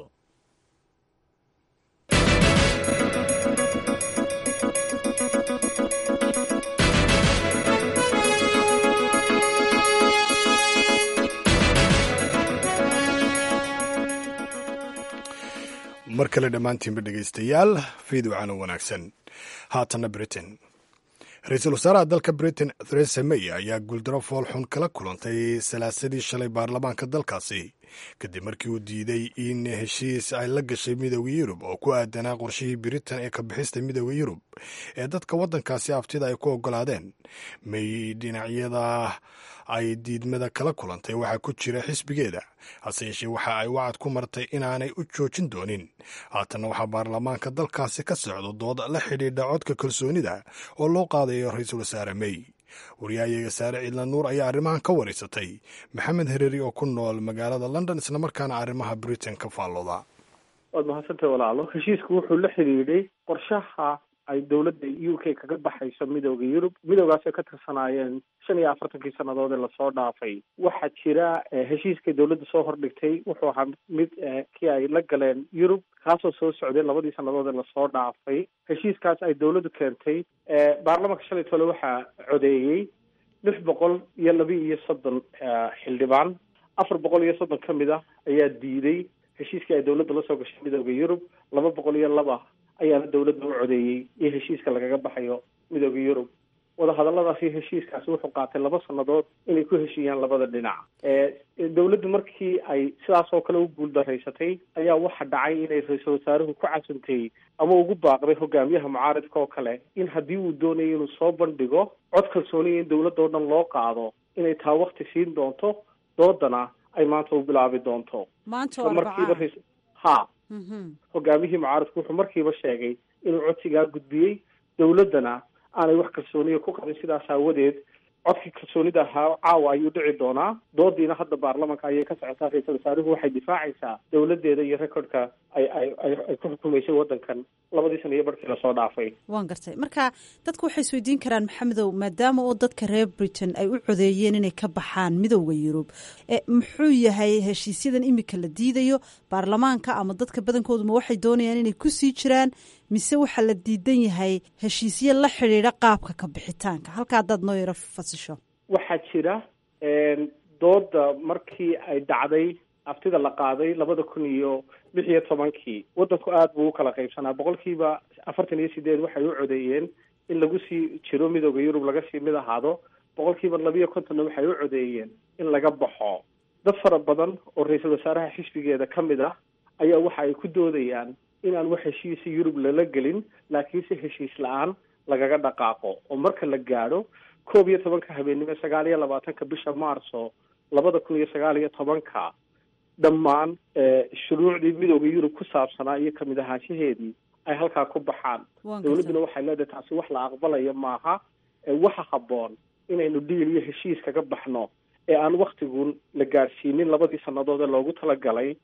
mar kale dhammaantiinba dhegaystayaal fiidwacana wanaagsan haatana britain ra-iisul wasaaraha dalka britain theresa may ayaa guuldaro foolxun kala kulantay salaasadii shalay baarlamaanka dalkaasi kadib markii uu diiday in heshiis ay la gashay midooda yurub oo ku aadanaa qorshihii britain ee ka bixista midooda yurub ee dadka waddankaasi aftida ay ku oggolaadeen may dhinacyada ay diidmada kala kulantay waxaa ku jira xisbigeeda hase yeeshee waxa ay wacad ku martay inaanay u joojin doonin haatanna waxaa baarlamaanka dalkaasi ka socdo dood la xidhiidha codka kalsoonida oo loo qaadayo ra-iisul wasaare may wariyaayaga saare ciidla nuur ayaa arrimahan ka waraysatay maxamed hereeri oo ku nool magaalada london islamarkaana arrimaha britain ka faallooda waad mahadsantahay walaalo heshiisku wuxuu la xidhiidhay qorshaha ay dowladda u k kaga baxayso midooda yurub midoogaas ay ka tirsanaayeen shan iyo afartankii sannadood ee lasoo dhaafay waxaa jira heshiiskay dowladda soo hordhigtay wuxuu ahaa mid kii ay la galeen yurub kaasoo soo socday labadii sannadood ee lasoo dhaafay heshiiskaas ay dowladdu keentay baarlamanka shalay tole waxaa codeeyey lix boqol iyo laba iyo soddon xildhibaan afar boqol iyo soddon ka mid ah ayaa diiday heshiiskii ay dowladda lasoo gashay midooda yurub laba boqol iyo laba ayaana dowladda u codeeyey iyo heshiiska lagaga baxayo midooda yurub wadahadalladaas iyo heshiiskaasi wuxuu qaatay laba sannadood inay ku heshiiyaan labada dhinac dowladdu markii ay sidaas oo kale u guuldaraysatay ayaa waxa dhacay inay ra-iisul wasaaruhu ku casantay ama ugu baaqday hogaamiyaha mucaaridka oo kale in haddii uu doonayo inuu soo bandhigo cod kalsooniya in dowladda oo dhan loo qaado inay taa wakti siin doonto doodana ay maanta u bilaabi doonto markiiba ha hogaamihii mucaaridku wuxuu markiiba sheegay inuu codsigaa gudbiyey dowladdana aanay wax kalsooniya ku qabin sidaas aawadeed codkii kalsoonida ahaa caawa ayuu dhici doonaa doodiina hadda baarlamanka ayay ka socotaa ra-iisul wasaaruhu waxay difaacaysaa dowladeeda iyo recordka ay ay ay ku xukumaysay waddankan labadii sana iyo barhkii lasoo dhaafay waan gartay marka dadku waxay isweydiin karaan maxamedow maadaama oo dadka reer britain ay u codeeyeen inay ka baxaan midowda yurub muxuu yahay heshiisyadan imika la diidayo baarlamaanka ama dadka badankooduma waxay doonayaan inay kusii jiraan mise waxaa la diidan yahay heshiisyo la xidhiidha qaabka ka bixitaanka halka haddaad noo yaro fasisho waxaa jira dooda markii ay dhacday aftida la qaaday labada kun iyo lix iyo tobankii waddanku aada buu u kala qaybsanaa boqolkiiba afartan iyo sideed waxay u codeeyeen in lagu sii jiro midooda yurub laga sii mid ahaado boqolkiiba labiiyo kontonna waxay u codeeyeen in laga baxo dad fara badan oo ra-iisul wasaaraha xisbigeeda ka mid ah ayaa waxa ay ku doodayaan inaan wax heshiisa yurub lala gelin laakiinse heshiis la-aan lagaga dhaqaaqo oo marka la gaadho koob iyo tobanka habeennimo sagaal iyo labaatanka bisha maarso labada kun iyo sagaal iyo tobanka dhammaan shuruucdii midooda yurub ku saabsanaa iyo kamid ahaanshaheedii ay halkaa ku baxaan dowladduna waxay leedahay taasi wax la aqbalayo maaha waxa habboon inaynu dhiil iyo heshiis kaga baxno ee aan waktigun la gaadhsiinin labadii sannadood ee loogu talagalay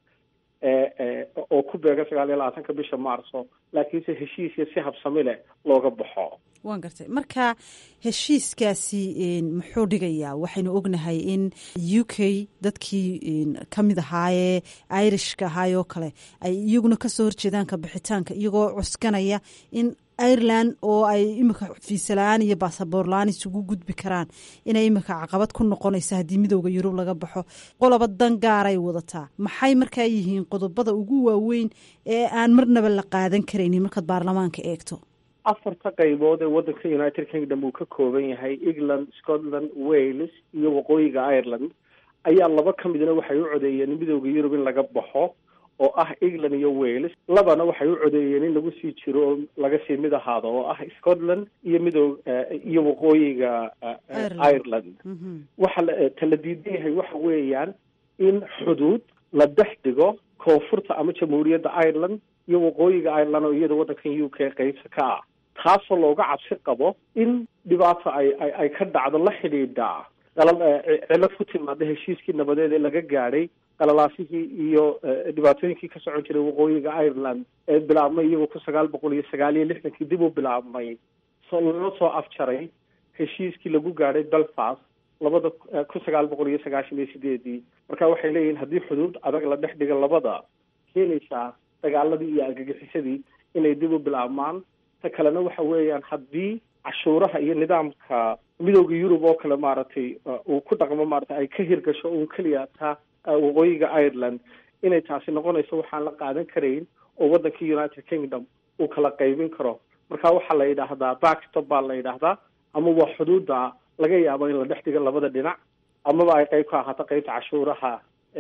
oo ku beega sagaal iyo labaatanka bisha maarso laakiinse heshiisya si habsami leh looga baxo waan gartay marka heshiiskaasi muxuu dhigayaa waxaynu ognahay in u k dadkii ka mid ahaayee irishka ahaayoo kale ay iyaguna kasoo horjeedaan ka bixitaanka iyagoo cuskanaya in ireland oo ay imika fiisa la-aan iyo baasaboor la-aan isugu gudbi karaan inay imika caqabad ku noqonaysa haddii midooda yurub laga baxo qoloba dan gaaray wadataa maxay markaa yihiin qodobada ugu waaweyn ee aan marnaba la qaadan karaynin markaad baarlamaanka eegto afarta qaybood ee waddanka united kingdom uu ka kooban yahay england scotland wales iyo waqooyiga ireland ayaa laba ka midna waxay u codeeyeen midooda yurub in laga baxo oo ah england iyo wales labana waxay u codeeyeen in lagu sii jiro oo laga sii mid ahaado oo ah scotland iyo midoo iyo waqooyiga ireland waxa ta la diidan yahay waxa weeyaan in xuduud la dhex dhigo koonfurta ama jamhuuriyadda ireland iyo waqooyiga ireland oo iyada waddankan u k qeybta ka ah taasoo looga cabsi qabo in dhibaato ay ay ay ka dhacdo la xidhiidha qalal cilad ku timaada heshiiskii nabadeed ee laga gaadhay qalalaasihii iyo dhibaatooyinkii ka socon jiray waqooyiga ireland ee bilaabmay iyagoo kun sagaal boqol iyo sagaal iyo lixdankii dib u bilaabmay so lala soo afjaray heshiiskii lagu gaadhay belfast labada kun sagaal boqol iyo sagaashan iyo sideedii marka waxay leeyihiin haddii xuduud adag la dhex dhiga labada keenaysaa dagaaladii iyo argagixisadii inay dib u bilaabmaan ta kalena waxa weeyaan haddii cashuuraha iyo nidaamka midooda yurub oo kale maaragtay uu ku dhaqmo maaragtay ay ka hirgasho uun keliya ta waqooyiga ireland inay taasi noqonayso waxaan la qaadan karayn oo waddankii united kingdom uu kala qaybin karo marka waxaa la yidhaahdaa backstop baa la yidhaahdaa ama waa xuduudda laga yaabo in la dhex dhigo labada dhinac amaba ay qayb ka ahaato qaybta cashuuraha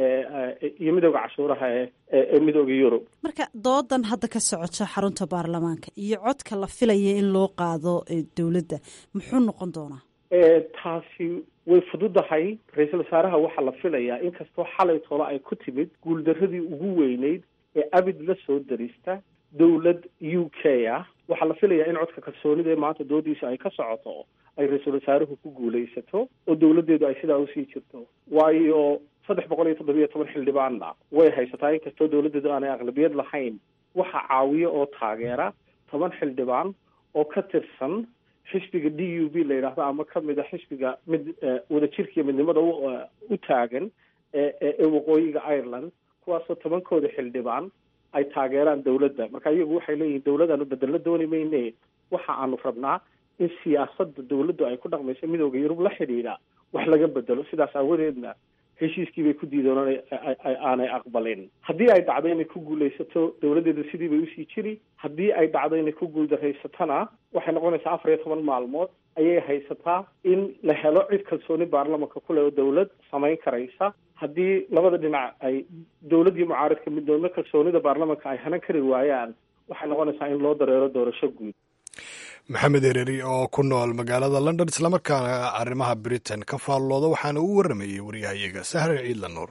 iyo midooda cashuuraha ee midooda yurub marka doodan hadda ka socota xarunta baarlamaanka iyo codka la filaya in loo qaado dowladda muxuu noqon doonaa taasi way fududahay ra-iisul wasaaraha waxaa la filayaa inkastoo xalay tolo ay ku timid guuldaradii ugu weyneyd ee abid la soo darista dowlad u k ah waxaa la filayaa in codka kalsoonida ee maanta doodiisa ay ka socoto ay ra-iisul wasaaruhu ku guulaysato oo dowladdeedu ay sidaa usii jirto waayo saddex boqol iyo toddobiyo toban xildhibaanna way haysataa inkastoo dowladdeedu aanay aqlabiyad lahayn waxaa caawiya oo taageera toban xildhibaan oo ka tirsan xisbiga d u b la yidhaahdo ama kamid a xisbiga mid wadajirkiiyo midnimada u taagan ee waqooyiga ireland kuwaasoo tobankooda xildhibaan ay taageeraan dowladda marka iyagu waxay leeyihiin dowladaanu bedello dooni mayne waxa aanu rabnaa in siyaasadda dowladdu ay ku dhaqmayso midooda yurub la xidhiidha wax laga bedelo sidaas aawadeedna heshiiskii bay ku diidoon aanay aqbalin haddii ay dhacdo inay ku guulaysato dowladdeedu sidii bay usii jiri haddii ay dhacdo inay ku guuldareysatona waxay noqonaysaa afar iyo toban maalmood ayay haysataa in la helo cid kalsooni baarlamanka kule oo dowlad samayn karaysa haddii labada dhinac ay dowladdii mucaaridka middoodna kalsoonida baarlamanka ay hanan kari waayaan waxay noqonaysaa in loo dareero doorasho guud maxamed ereri oo ku nool magaalada london islamarkaana arrimaha britain ka faallooda waxaana uu warramayey waryahayaga sahre ciidla nuur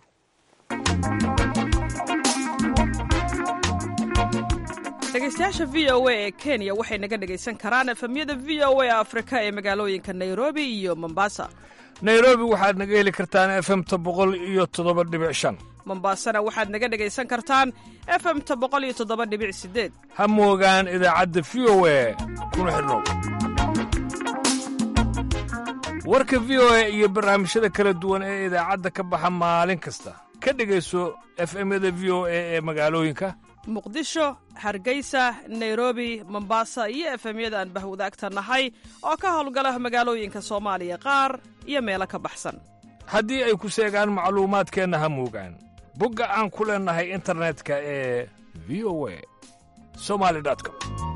dhegeystayaasha v o a ee kenya waxay naga dhegaysan karaan efemyada v o a afrika ee magaalooyinka nairobi iyo mombasa nairobi waxaad naga heli kartaan efemta boqol iyo toddoba dhibic shan mombasana waxaad naga dhegaysan kartaan efemta boqol iyo toddoba dhibic sideed ha moogaan idaacadda v o a kuna xidhnow warka v o a iyo barnaamijyada kala duwan ee idaacadda ka baxa maalin kasta ka dhegayso efemyada v o a ee magaalooyinka muqdisho hargeysa nairobi mombasa iyo efemyada aan bahwadaagta nahay oo ka howlgala magaalooyinka soomaaliya qaar iyo meelo ka baxsan haddii ay ku seegaan macluumaadkeenna ha moogaan bogga aan ku leennahay internetka ee v o a somali com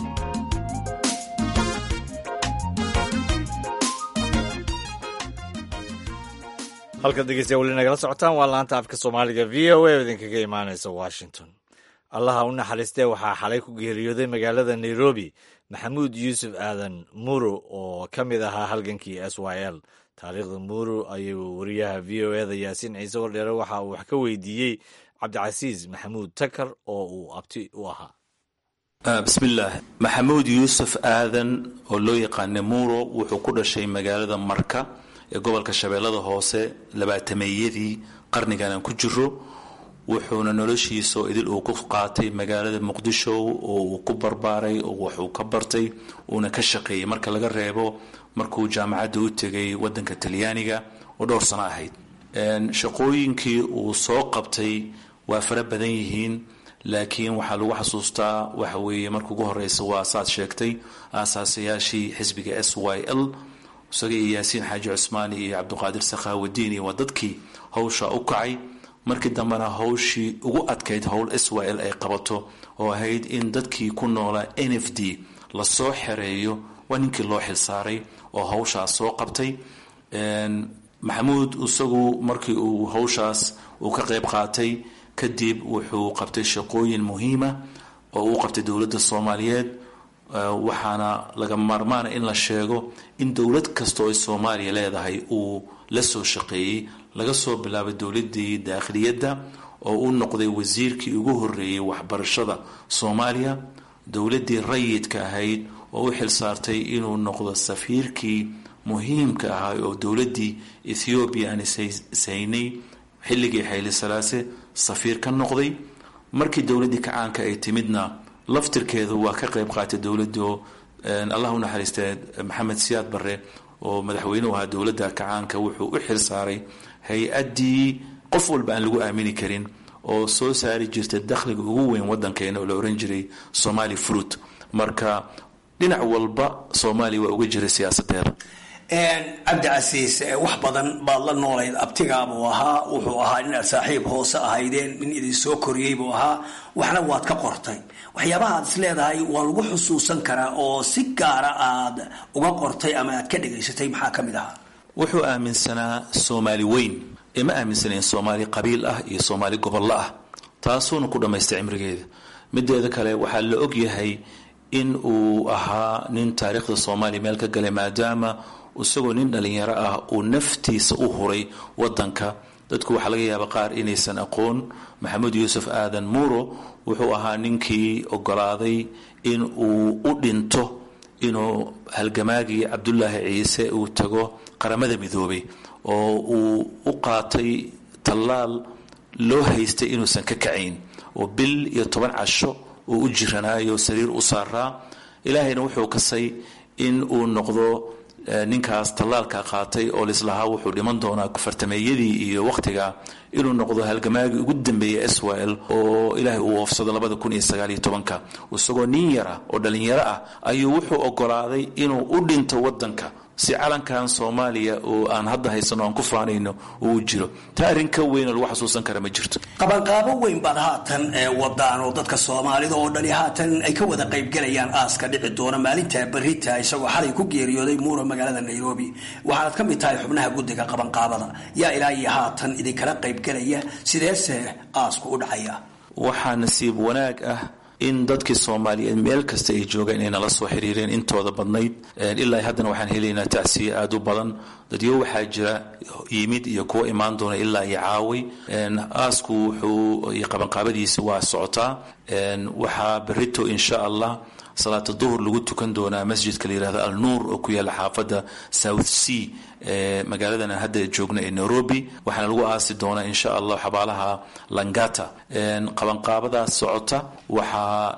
halkaad dhegeystayaa weli nagala socotaan waa laanta afka soomaaliga v o a oo idinkaga imaanaysa washington allaha u naxariistee waxaa xalay ku geeriyooday magaalada nairobi maxamuud yuusuf aadan muro oo ka mid ahaa halgankii s y l taariikhda muro ayuu wariyaha v o eda yaasiin ciise wardheere waxa uu wax ka weydiiyey cabdicasiis maxamuud takar oo uu abti u ahaa bismillaah maxamuud yuusuf aadan oo loo yaqaana muro wuxuu ku dhashay magaalada marka ee gobolka shabeellada hoose labaatameeyadii qarnigan aan ku jiro wuxuuna noloshiisa oo idil uu ku qaatay magaalada muqdisho oo uu ku barbaaray oo waxuu ka bartay uuna ka shaqeeyey marka laga reebo markuu jaamacadda u tegay wadanka talyaaniga oo dhowr sano ahayd shaqooyinkii uu soo qabtay waa fara badan yihiin laakiin waxaa lagu xasuustaa waxa weeye marka ugu horeysa waa saad sheegtay aasaasayaashii xisbiga s y l isaga iyo yaasiin xaaji cusmaani iyo cabdiqaadir sakhaawadiin iyo waa dadkii hawsha u kacay markii dambena hawshii ugu adkayd howl s y l ay qabato oo ahayd in dadkii ku noolaa n f d lasoo xereeyo waa ninkii loo xilsaaray oo hawshaas soo qabtay maxamuud isagu markii uu hawshaas uu ka qayb qaatay kadib wuxuu qabtay shaqooyin muhiima oo uu qabtay dowladda soomaaliyeed waxaana laga maarmaana in la sheego in dowlad kasta oo soomaaliya leedahay uu la soo shaqeeyey laga soo bilaabay dowladii daakhiliyadda oo u noqday wasiirkii ugu horreeyey waxbarashada soomaaliya dowladdii rayidka ahayd oo u xilsaartay inuu noqdo safiirkii muhiimka ahaa oo dowladdii ethoobiya aan ishaynay xilligii xayli salaase safiir ka noqday markii dowladdii kacaanka ay timidna laftirkeedu waa ka qayb qaatay dowladdii oo allah u naxariistee maxamed siyaad barre oo madaxweyne u ahaa dowladda kacaanka wuxuu u xil saaray hay-addii qof walba aan lagu aamini karin oo soo saari jirta dakhliga ugu weyn waddankeena oo la ohan jiray somali fruit marka dhinac walba soomaaliya waa uga jiray siyaasadeeda cabdicasiis wax badan baad la noolayd abtigaabuu ahaa wuxuu ahaa inaad saaxiib hoose ahaydeen nin idin soo koriyey buu ahaa waxna waad ka qortay waxyaabaha aad is leedahay waa lagu xusuusan karaa oo si gaara aad uga qortay ama aad ka dhegaysatay maxaa ka mid ahaa wuxuu aaminsanaa soomaali weyn ee ma aaminsanayn soomaali qabiil ah iyo soomaali gobollo ah taasuuna ku dhammaystay cimrigeeda mideeda kale waxaa la og yahay in uu ahaa nin taariikhda soomaaliya meel ka galay maadaama isagoo nin dhalinyaro ah uu naftiisa u huray wadanka dadku waxaa laga yaaba qaar inaysan aqoon maxamed yuusuf aadan muuro wuxuu ahaa ninkii ogolaaday in uu u dhinto inuu halgamaagii cabdulaahi ciise uu tago qaramada midoobay oo uu u qaatay tallaal loo haystay inuusan ka kacayn oo bil iyo toban casho uu u jiranaayo sariir u saaraa ilaahayna wuxuu kasay in uu noqdo ninkaas tallaalka qaatay oo lislahaa wuxuu dhiman doonaa fartameeyadii iyo wakhtiga inuu noqdo halgamaagii ugu dambeeyay swal oo ilaahay uu oofsado labada kun iyo sagaaliyo tobanka isagoo nin yara oo dhalinyaro ah ayuu wuxuu ogolaaday inuu u dhinto wadanka si calankan soomaaliya oo aan hadda haysano aan ku faanayno uu jiro taa arrin ka weyn oo lagu xasuusan kara ma jirto qabanqaabo weyn baad haatan wadaan oo dadka soomaalida oo dhani haatan ay ka wada qaybgalayaan aaska dhici doona maalinta berita isagoo xalay ku geeriyooday muuro magaalada nairobi waxaanad ka mid tahay xubnaha guddiga qabanqaabada yaa ilaa iyo haatan idinkala qaybgalaya sideese aasku u dhacaya waxaa nasiib wanaag ah in dadkii soomaaliyeed meel kasta ay joogaan inay nala soo xiriireen intooda badnayd ilaa haddana waxaan helaynaa tacsiye aada u badan dadyo waxaa jira yimid iyo kuwa imaan doona ilaa iyo caaway aasku wuxuu iyo qabanqaabadiisa waa socotaa waxaa berito insha allah salaata duhur lagu tukan doonaa masjidka la yihahdo al nuur oo ku yaalla xaafadda south sea ee magaaladan aan hadda joogno ee nairobi waxaana lagu aasi doonaa insha allah xabaalaha langata qabanqaabadaas socota waxaa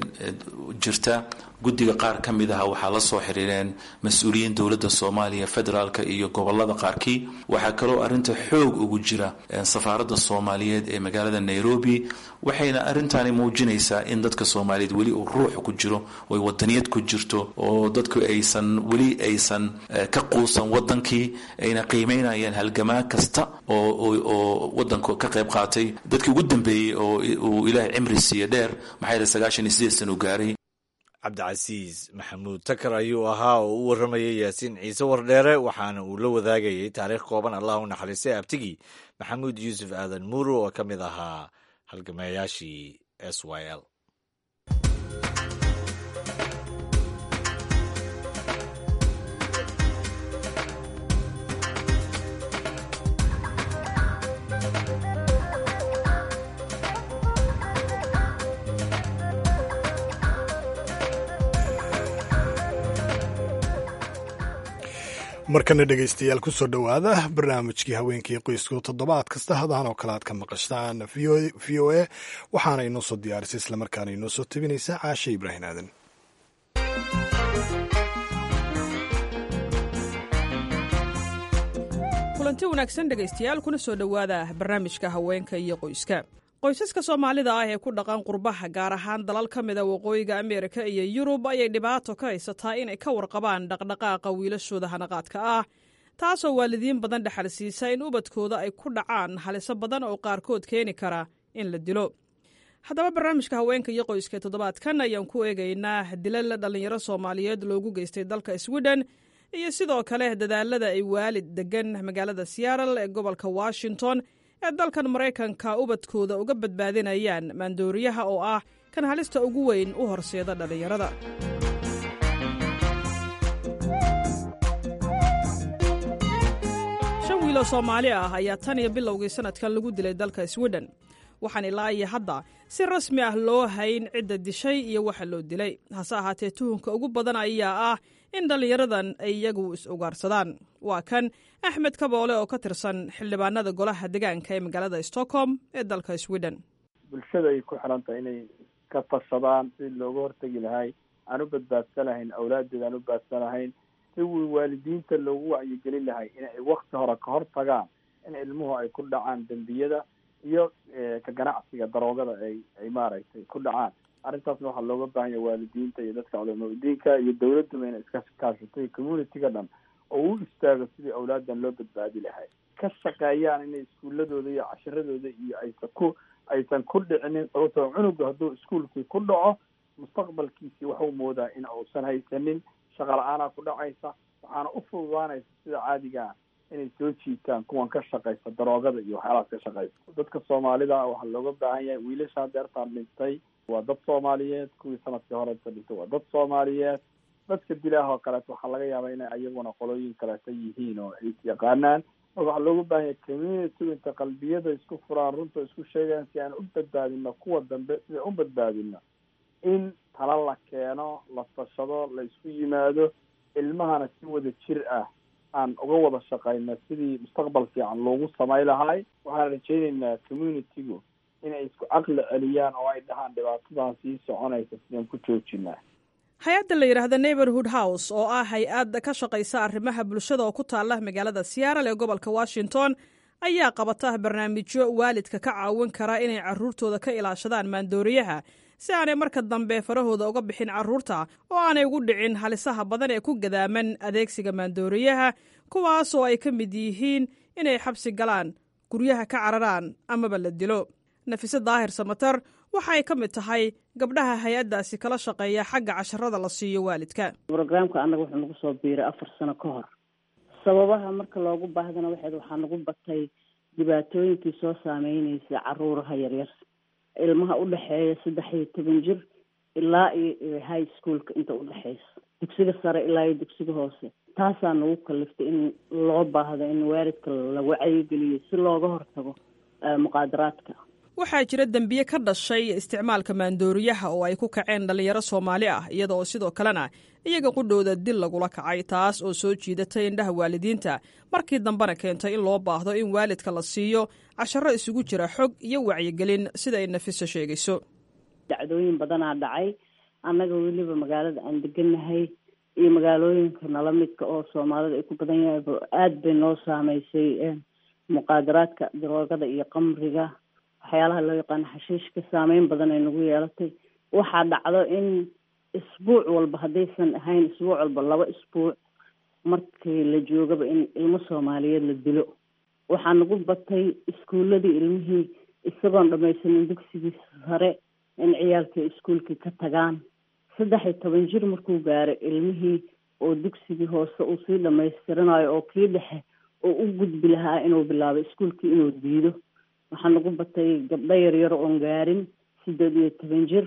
jirta guddiga qaar ka mid aha waxaa la soo xiriireen mas-uuliyiin dowladda soomaaliya federaalka iyo gobolada qaarkii waxaa kaloo arrinta xoog ugu jira safaaradda soomaaliyeed ee magaalada nairobi waxayna arrintaani muujinaysaa in dadka soomaaliyeed weli uu ruux ku jiro oy wadaniyad ku jirto oo dadku aysan weli aysan ka quusan wadankii ayna qiimeynayaan halgamaa kasta oo wadanku ka qayb qaatay dadkii ugu dambeeyey oo uu ilaahay cimri siiye dheer maxaa yidhi sagaashan iyo sideed san uu gaaray cabdicasiis maxamuud takar ayuu ahaa oo u warramayay yaasiin ciise wardheere waxaana uu la wadaagayay taariikh kooban allah u naxariistay abtigii maxamuud yuusuf aadan muuro oo ka mid ahaa halgamayaashii s y l markana dhegaystayaal kusoo dhowaada barnaamijkii haweenkii qoysku toddobaad kasta hadahan oo kale aad ka maqashtaan v o a waxaana inoo soo diyaarisay islamarkaana inoo soo tabinaysa caashe ibraahim aadan kulanti wanaagsan dhegaystayaal kuna soo dhowaada barnaamijka haweenka iyo qoyska qoysaska soomaalida ah ee ku dhaqan qurbaha gaar ahaan dalal ka mida waqooyiga ameerika iyo yurub ayay dhibaato ka haysataa inay ka warqabaan dhaqdhaqaaqa wiilashooda hanaqaadka ah taasoo waalidiin badan dhexal siisa in ubadkooda ay ku dhacaan haliso badan oo qaarkood keeni kara in la dilo haddaba barnaamijka haweenka iyo qoyska toddobaadkan ayaan ku eegaynaa dilal dhallinyaro soomaaliyeed loogu geystay dalka sweden iyo sidoo kale dadaalada ay waalid degan magaalada seattle ee gobolka washington ee dalkan maraykanka ubadkooda uga badbaadinayaan maandooriyaha oo ah kan halista ugu weyn u horseeda dhallinyarada shan wiiloo soomaali ah ayaa tan iyo bilowgii sanadkan lagu dilay dalka sweden waxaan ilaa iyo hadda si rasmi ah loo hayn cidda dishay iyo waxa loo dilay hase ahaatee tuhunka ugu badan ayaa ah in dhallinyaradan ay iyagu is-ugaarsadaan waa kan axmed kaboole oo ka tirsan xildhibaanada golaha degaanka ee magaalada stockholm ee dalka sweden bulshada ay ku xiran tahay inay ka tashadaan si looga hortegi lahay aan u badbaadsanahayn awlaadeeda aan u baadsanahayn si waalidiinta loogu wacyigelin lahay in ay wakti hore ka hor tagaan in ilmuhu ay ku dhacaan dembiyada iyo ka ganacsiga daroogada ay ay maaragtay ku dhacaan arrintaasna waxaa looga baahan yahay waalidiinta iyo dadka culamadiinka iyo dawladduba inay iska kaashato iyo communitiga dhan oo u istaago sidii awlaadan loo badbaadi lahay ka shaqeeyaan inay iskuuladooda iyo cashiradooda iyo aysan ku aysan ku dhicinin sababtoo cunuga hadduu iskuolkii ku dhaco mustaqbalkiisii waxuu moodaa in uusan haysanin shaqa la-aanaa ku dhacaysa waxaana u fududaanaysa sida caadigaa inay soo jiitaan kuwan ka shaqaysa daroogada iyo waxyaalahaas ka shaqaysa dadka soomaalida waxaa looga baahan yahay wiilashaa deertaan dhintay waa dad soomaaliyeed kuwii sanadkii horeta dhintay waa dad soomaaliyeed dadka dilaah oo kaleeto waxaa laga yaabaa inay ayaguna qolooyin kaleeta yihiin oo ay yaqaanaan marka waxaa looga baahan yahay community inta qalbiyada isku furaan runta isku sheegaan si aan u badbaadino kuwa dambe sida u badbaadino in tala la keeno la tashado la isku yimaado ilmahana si wada jir ah aan uga wada shaqayno sidii mustaqbal fiican loogu samay lahay waxaan rajaynaynaa communitigu inay isku caqli celiyaan oo ay dhahaan dhibaatadan sii soconaysa sidaan ku joojinaa hay-adda la yidhaahda neighborhood house oo ah hay-ad ka shaqaysa arrimaha bulshada oo ku taala magaalada seattle ee gobolka washington ayaa qabata barnaamijyo waalidka ka caawin kara inay caruurtooda ka ilaashadaan maandooriyaha si aanay marka dambe farahooda uga bixin carruurta oo aanay ugu dhicin halisaha badan ee ku gadaaman adeegsiga maandooriyaha kuwaas oo ay ka mid yihiin inay xabsi galaan guryaha ka cararaan amaba la dilo nafise daahir samatar waxa ay ka mid tahay gabdhaha hay-addaasi kala shaqeeya xagga casharada la siiyo waalidka brograamka annaga wuxuu nagu soo biiray afar sano ka hor sababaha marka loogu baahdana waxayd waxaa nagu batay dhibaatooyinkii soo saameynaysa caruuraha yaryar ilmaha u dhexeeya saddex iyo toban jir ilaa iyo high schoolka inta udhexeysa dugsiga sare ilaa iyo dugsiga hoose taasaa nagu kaliftay in loo baahdo in waalidka la wacyigeliyo si looga hortago muqaadaraadka waxaa jira dembiye ka dhashay isticmaalka maandooriyaha oo ay ku kaceen dhallinyaro soomaali ah iyada oo sidoo kalena iyaga qudhooda dil lagula kacay taas oo soo jiidatay indhaha waalidiinta markii dambena keentay in loo baahdo in waalidka la siiyo casharo isugu jira xog iyo wacyigelin sida ay nafiso sheegayso dacdooyin badanaa dhacay annaga weliba magaalada aan deganahay iyo magaalooyinka nala midka oo soomaalida ay ku badan yahay aada bay noo saameysay muqaadaraadka daroogada iyo qamriga waxyaalaha loo yaqaano xashiishka saameyn badan ay nagu yeelatay waxaa dhacdo in isbuuc walba haddaysan ahayn isbuuc walba laba isbuuc markii la joogaba in ilmo soomaaliyeed la dilo waxaa nagu batay iskuuladii ilmihii isagoon dhamaysanin dugsigii sare in ciyaalkii iskuolkii ka tagaan saddex iyo toban jir markuu gaaray ilmihii oo dugsigii hoose uu sii dhamaystiranayo oo kii dhexe oo u gudbi lahaa inuu bilaabo iskuolkii inuu diido waxaa nagu batay gabdho yaryar oon gaarin sideed iyo toban jir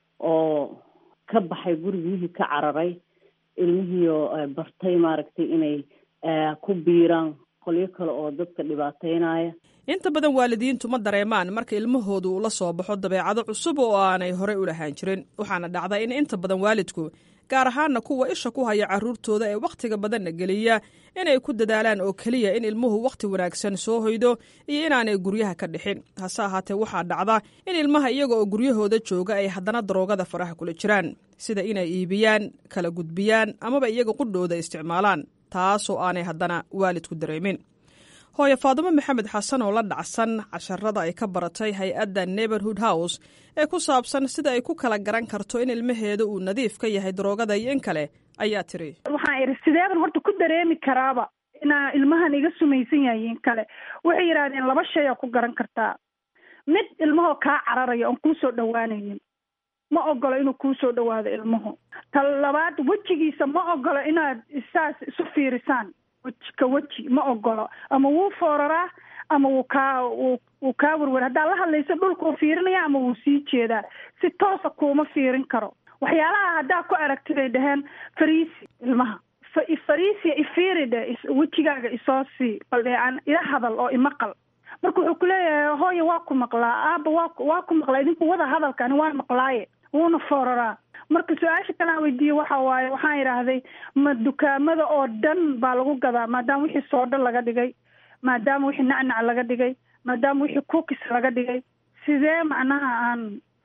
oo ka baxay gurigihii ka cararay ilmihiioo bartay maaragtay inay ku biiraan qolyo kale oo dadka dhibaateynaya inta badan waalidiintu ma dareemaan marka ilmahoodu uu la soo baxo dabeecado cusub oo aanay horey u lahaan jirin waxaana dhacda in inta badan waalidku gaar ahaana kuwa isha ku haya carruurtooda ee wakhtiga badanna geliya inay ku dadaalaan oo keliya in ilmuhu wakhti wanaagsan soo hoydo iyo inaanay guryaha ka dhixin hase ahaatee waxaa dhacda in ilmaha iyaga oo guryahooda jooga ay haddana daroogada faraha kula jiraan sida inay iibiyaan kala gudbiyaan amaba iyaga qudhooda isticmaalaan taasoo aanay haddana waalidku dareemin hooye faadumo maxamed xasan oo la dhacsan casharada ay ka baratay hay-adda neighborhood house ee ku saabsan sida ay ku kala garan karto in ilmaheeda uu nadiif ka yahay daroogada iyo in kale ayaa tiri waxaan idhi sideeban horta ku dareemi karaaba inaa ilmahan iga sumaysan yahay in kale waxay yidhahdeen laba shay aa ku garan kartaa mid ilmahoo kaa cararaya oon kuusoo dhawaanaynin ma ogolo inuu kuusoo dhawaado ilmuhu ta labaad wejigiisa ma ogolo inaad saas isu fiirisaan weji ka weji ma ogolo ama wuu fooraraa ama wuu kaa wuu kaa werwer haddaad la hadlayso dhulkuu fiirinaya ama wuu sii jeedaa si toosa kuuma fiirin karo waxyaalaha haddaa ku aragti bay dhaheen fariisi ilmaha fariisia ifiiri dhe wejigaaga isoo sii bal dhee aan ila hadal oo imaqal marka wuxuu kuleeyahay hooya waa ku maqlaa aaba waa waa ku maqlaa idinku wada hadalkani waan maqlaaye wuuna fooraraa marka su-aasha kale aan weydiiye waxa waaye waxaan idhaahday ma dukaamada oo dhan baa lagu gadaa maadaama wixii soodho laga dhigay maadaama wixii nacnac laga dhigay maadaama wixii cookis laga dhigay sidee macnaha aan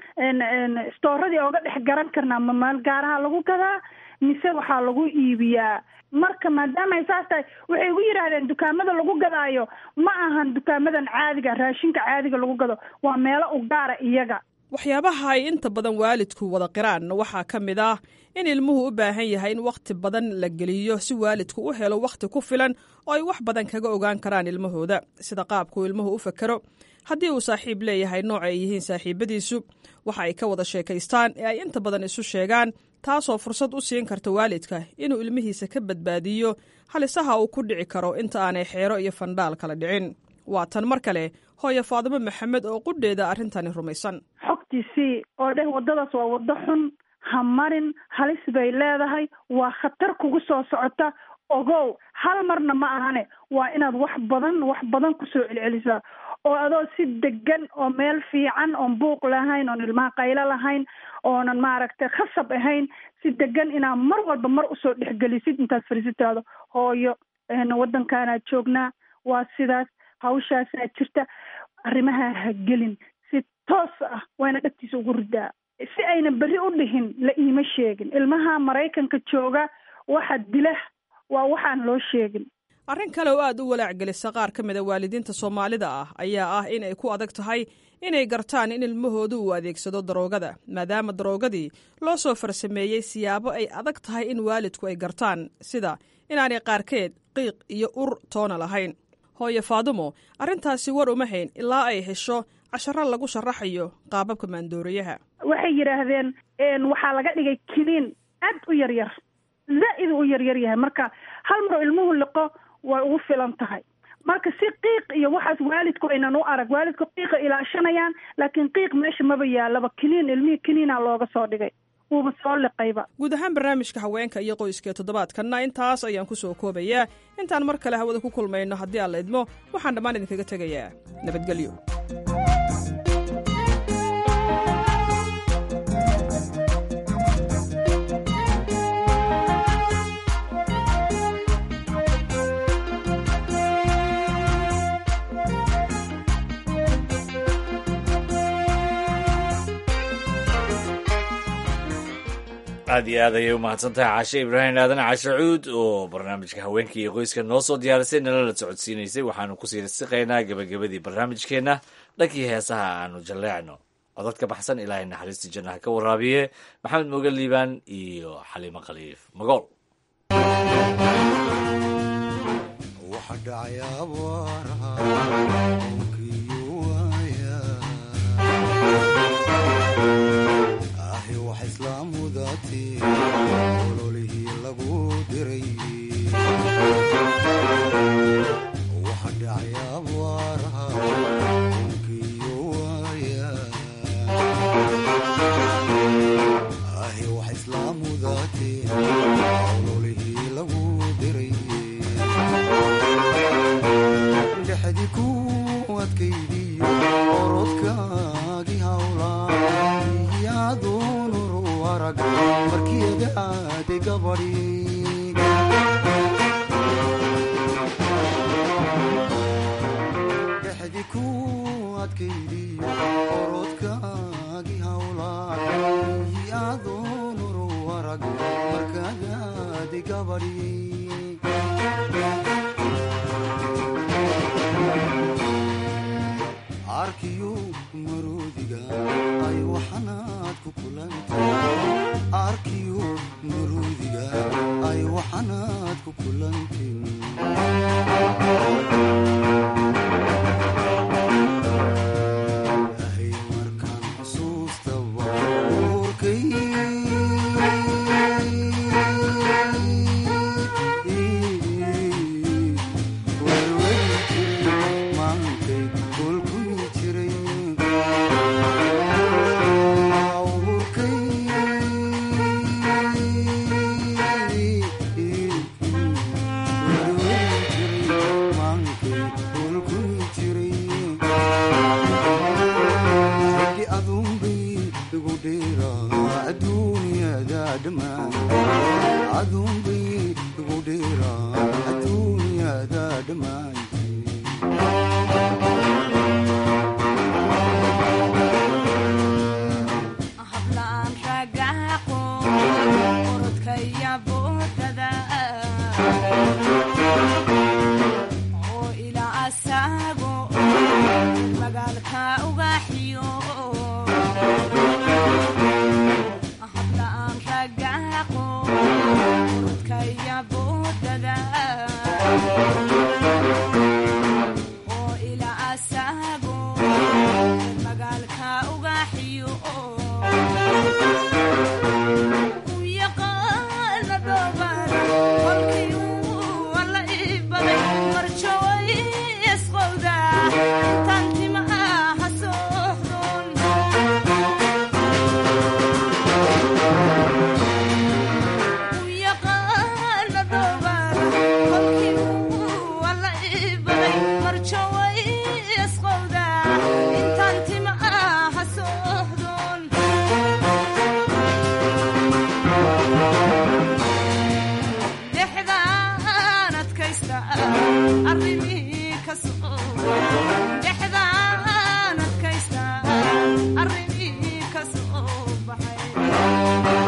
stooradii ooga dhex garan karnaa ma maal gaaraha lagu gadaa mise waxaa lagu iibiyaa marka maadaama ay saas tahay waxay igu yidhaahdeen dukaamada lagu gadaayo ma ahan dukaamadan caadiga raashinka caadiga lagu gado waa meelo u gaara iyaga waxyaabaha ay inta badan waalidku wada qiraan waxaa ka mid ah in ilmuhu u baahan yahay in wakhti badan la geliyo si waalidku u helo wakhti ku filan oo ay wax badan kaga ogaan karaan ilmahooda sida qaabkuu ilmuhu u fakero haddii uu saaxiib leeyahay nooc ay yihiin saaxiibadiisu waxa ay ka wada sheekaystaan ee ay inta badan isu sheegaan taasoo fursad u siin karta waalidka inuu ilmihiisa ka badbaadiyo halisaha uu ku dhici karo inta aanay xeero iyo fandhaal kala dhicin waa tan mar kale hooye faadimo maxamed oo qudheeda arrintani rumaysan xogtiisii oo dheh waddadaas waa waddo xun ha marin halis bay leedahay waa khatar kugu soo socota ogow hal marna ma ahane waa inaad wax badan wax badan kusoo celcelisaa oo adoo si degan oo meel fiican oon buuq lahayn oon ilmaha qaylo lahayn oonan maaragtay khasab ahayn si degan inaad mar walba mar usoo dhexgelisid intaad fariisitaado hooyo waddankaanaad joognaa waa sidaas hawshaasaa jirta arrimaha ha gelin si toos ah wayna dhagtiisa ugu ridaa si ayna berri u dhihin la iima sheegin ilmaha maraykanka jooga waxa dila waa waxaan loo sheegin arrin kale oo aad u walaacgelisa qaar ka mid a waalidiinta soomaalida ah ayaa ah in ay ku adag tahay inay gartaan in ilmahoodu uu adeegsado daroogada maadaama daroogadii loo soo farsameeyey siyaabo ay adag tahay in waalidku ay gartaan sida inaanay qaarkeed qiiq iyo ur toona lahayn hooye faadumo arrintaasi war uma hayn ilaa ay hesho casharo lagu sharaxayo qaababka maandoorayaha waxay yidhaahdeen waxaa laga dhigay kiniin aad u yaryar zaa'id u yaryar yahay marka hal mar ilmuhu liqo way ugu filan tahay marka si qiiq iyo waxaas waalidku aynan u arag waalidku qiiqa ilaashanayaan laakiin qiiq meesha maba yaalaba kiniin ilmihii kiniina looga soo dhigay wuuba soo liqayba guud ahaan barnaamijka haweenka iyo qoyska toddobaadkanna intaas ayaan ku soo koobayaa intaan mar kale hawada ku kulmayno haddii aan la idmo waxaan dhammaan idinkaga tegayaa nabadgelyo aad iyo aad ayay u mahadsantahay caashe ibraahim aadan cashe cuud oo barnaamijka haweenka iyo qoyska noo soo diyaarisay nala la socodsiinaysay waxaanu kusii siqaynaa gebagabadii barnaamijkeenna dhankii heesaha aanu jalleecno codad ka baxsan ilaahay naxariistii jannaha ka waraabiye maxamed moge liibaan iyo xaliimo khaliif magool ololihii lagu diray waxa dhacay abaaraha unkiyo waaya ahi wax islaamudaatee ololihii lagu diray dhexdi ku adkaydiyo orodkaagii hawlaa yaadunuru arag markiyadaade gabadhi dhexdi ku adkaydiyo orodkaagii hawlaa yaadunuru arag markadaade gabadhi arkiyo maroodiga ay waxanaad ku kulantay arkiyo maroodiga ay waxanaad ku kulantin ahay markaan xusuustaba uurkay werweri jiray maankay kolkuyi jiray dheera adduunyada dhammaan aduunbay igu dheera adduunyada dhammaan hablaan ragaaqo orodkaya boodada oo ilaa asaago magaalka ugaxiyo hablaan ragaaqo orodkaya boodada oo ilaa asaago magaalka ugaxiyo u yaqaana dhoobaan kolkii uu alla ii baday marjaway isqowda intaan timaha soohdon u yaqaana dhoobaan kolkii uu alla ii baday marjaway isqowda intaan timaha soohdon dexdaan adkaysta arrimihii ka soo dexdaan adkaysta arrimihii ka soo baxay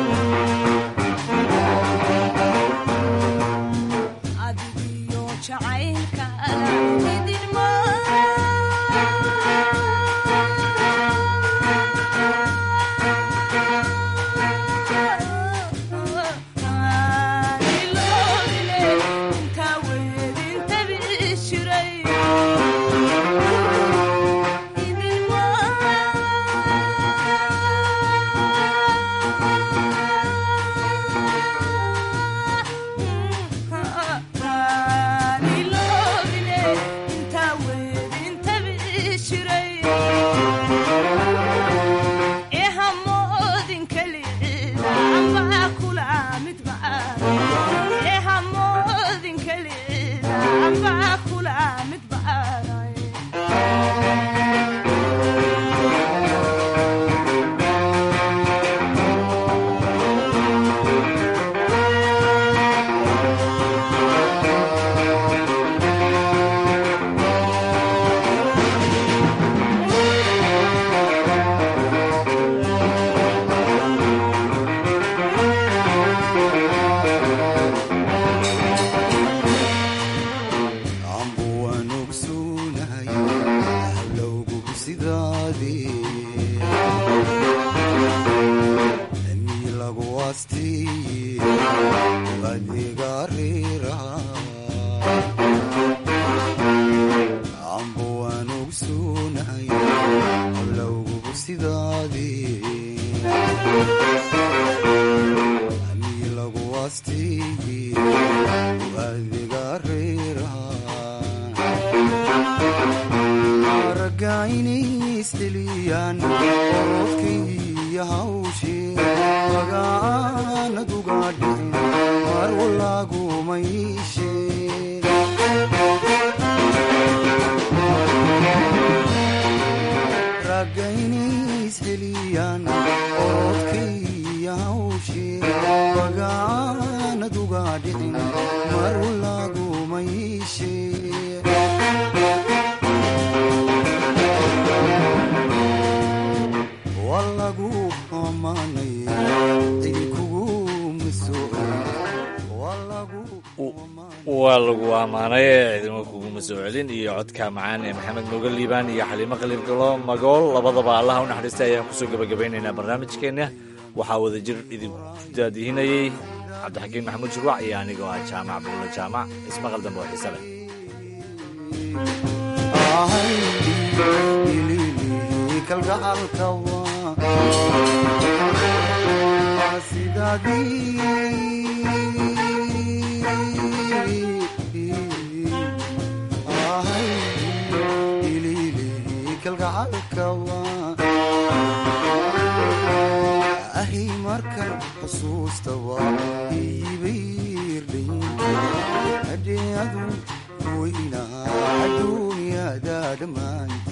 adigiyo jacaylka idinma ambu waan ogsoonahay hallowgu sidaadii mii lagu aasteeye adiga reeraha ambu waan ogsoonahay hallowgu sidaadii mii lagu aasteeye adiga reeraha ragaynaysdheliyaan oodkaiyo hawshee magaanaduga dhicin mar walaagumayshe ragaynaysdheliyaan oodkaiyo hawshee magaanaduga dhicin mar walaagumayshe walagu amaanaya cinkuguma waa lagu ammaanay ciidamo kuguma soo celin iyo codka macaan ee maxamed moga liibaan iyo xaliimo khaliilgalo magool labadaba allaha u naxariista ayaan kusoo gebagabeynaynaa barnaamijkeenna waxaa wada jir idin daadihinayey cabdixakiin maxamuud shurwac iyo anigoo ah jaamac buulle jaamac ismaqal dambe oo xiise leh kalgacalka ahy markan xusuusta waa iibayrdhaynta hadheadu weynaa adduunyada dhammaanta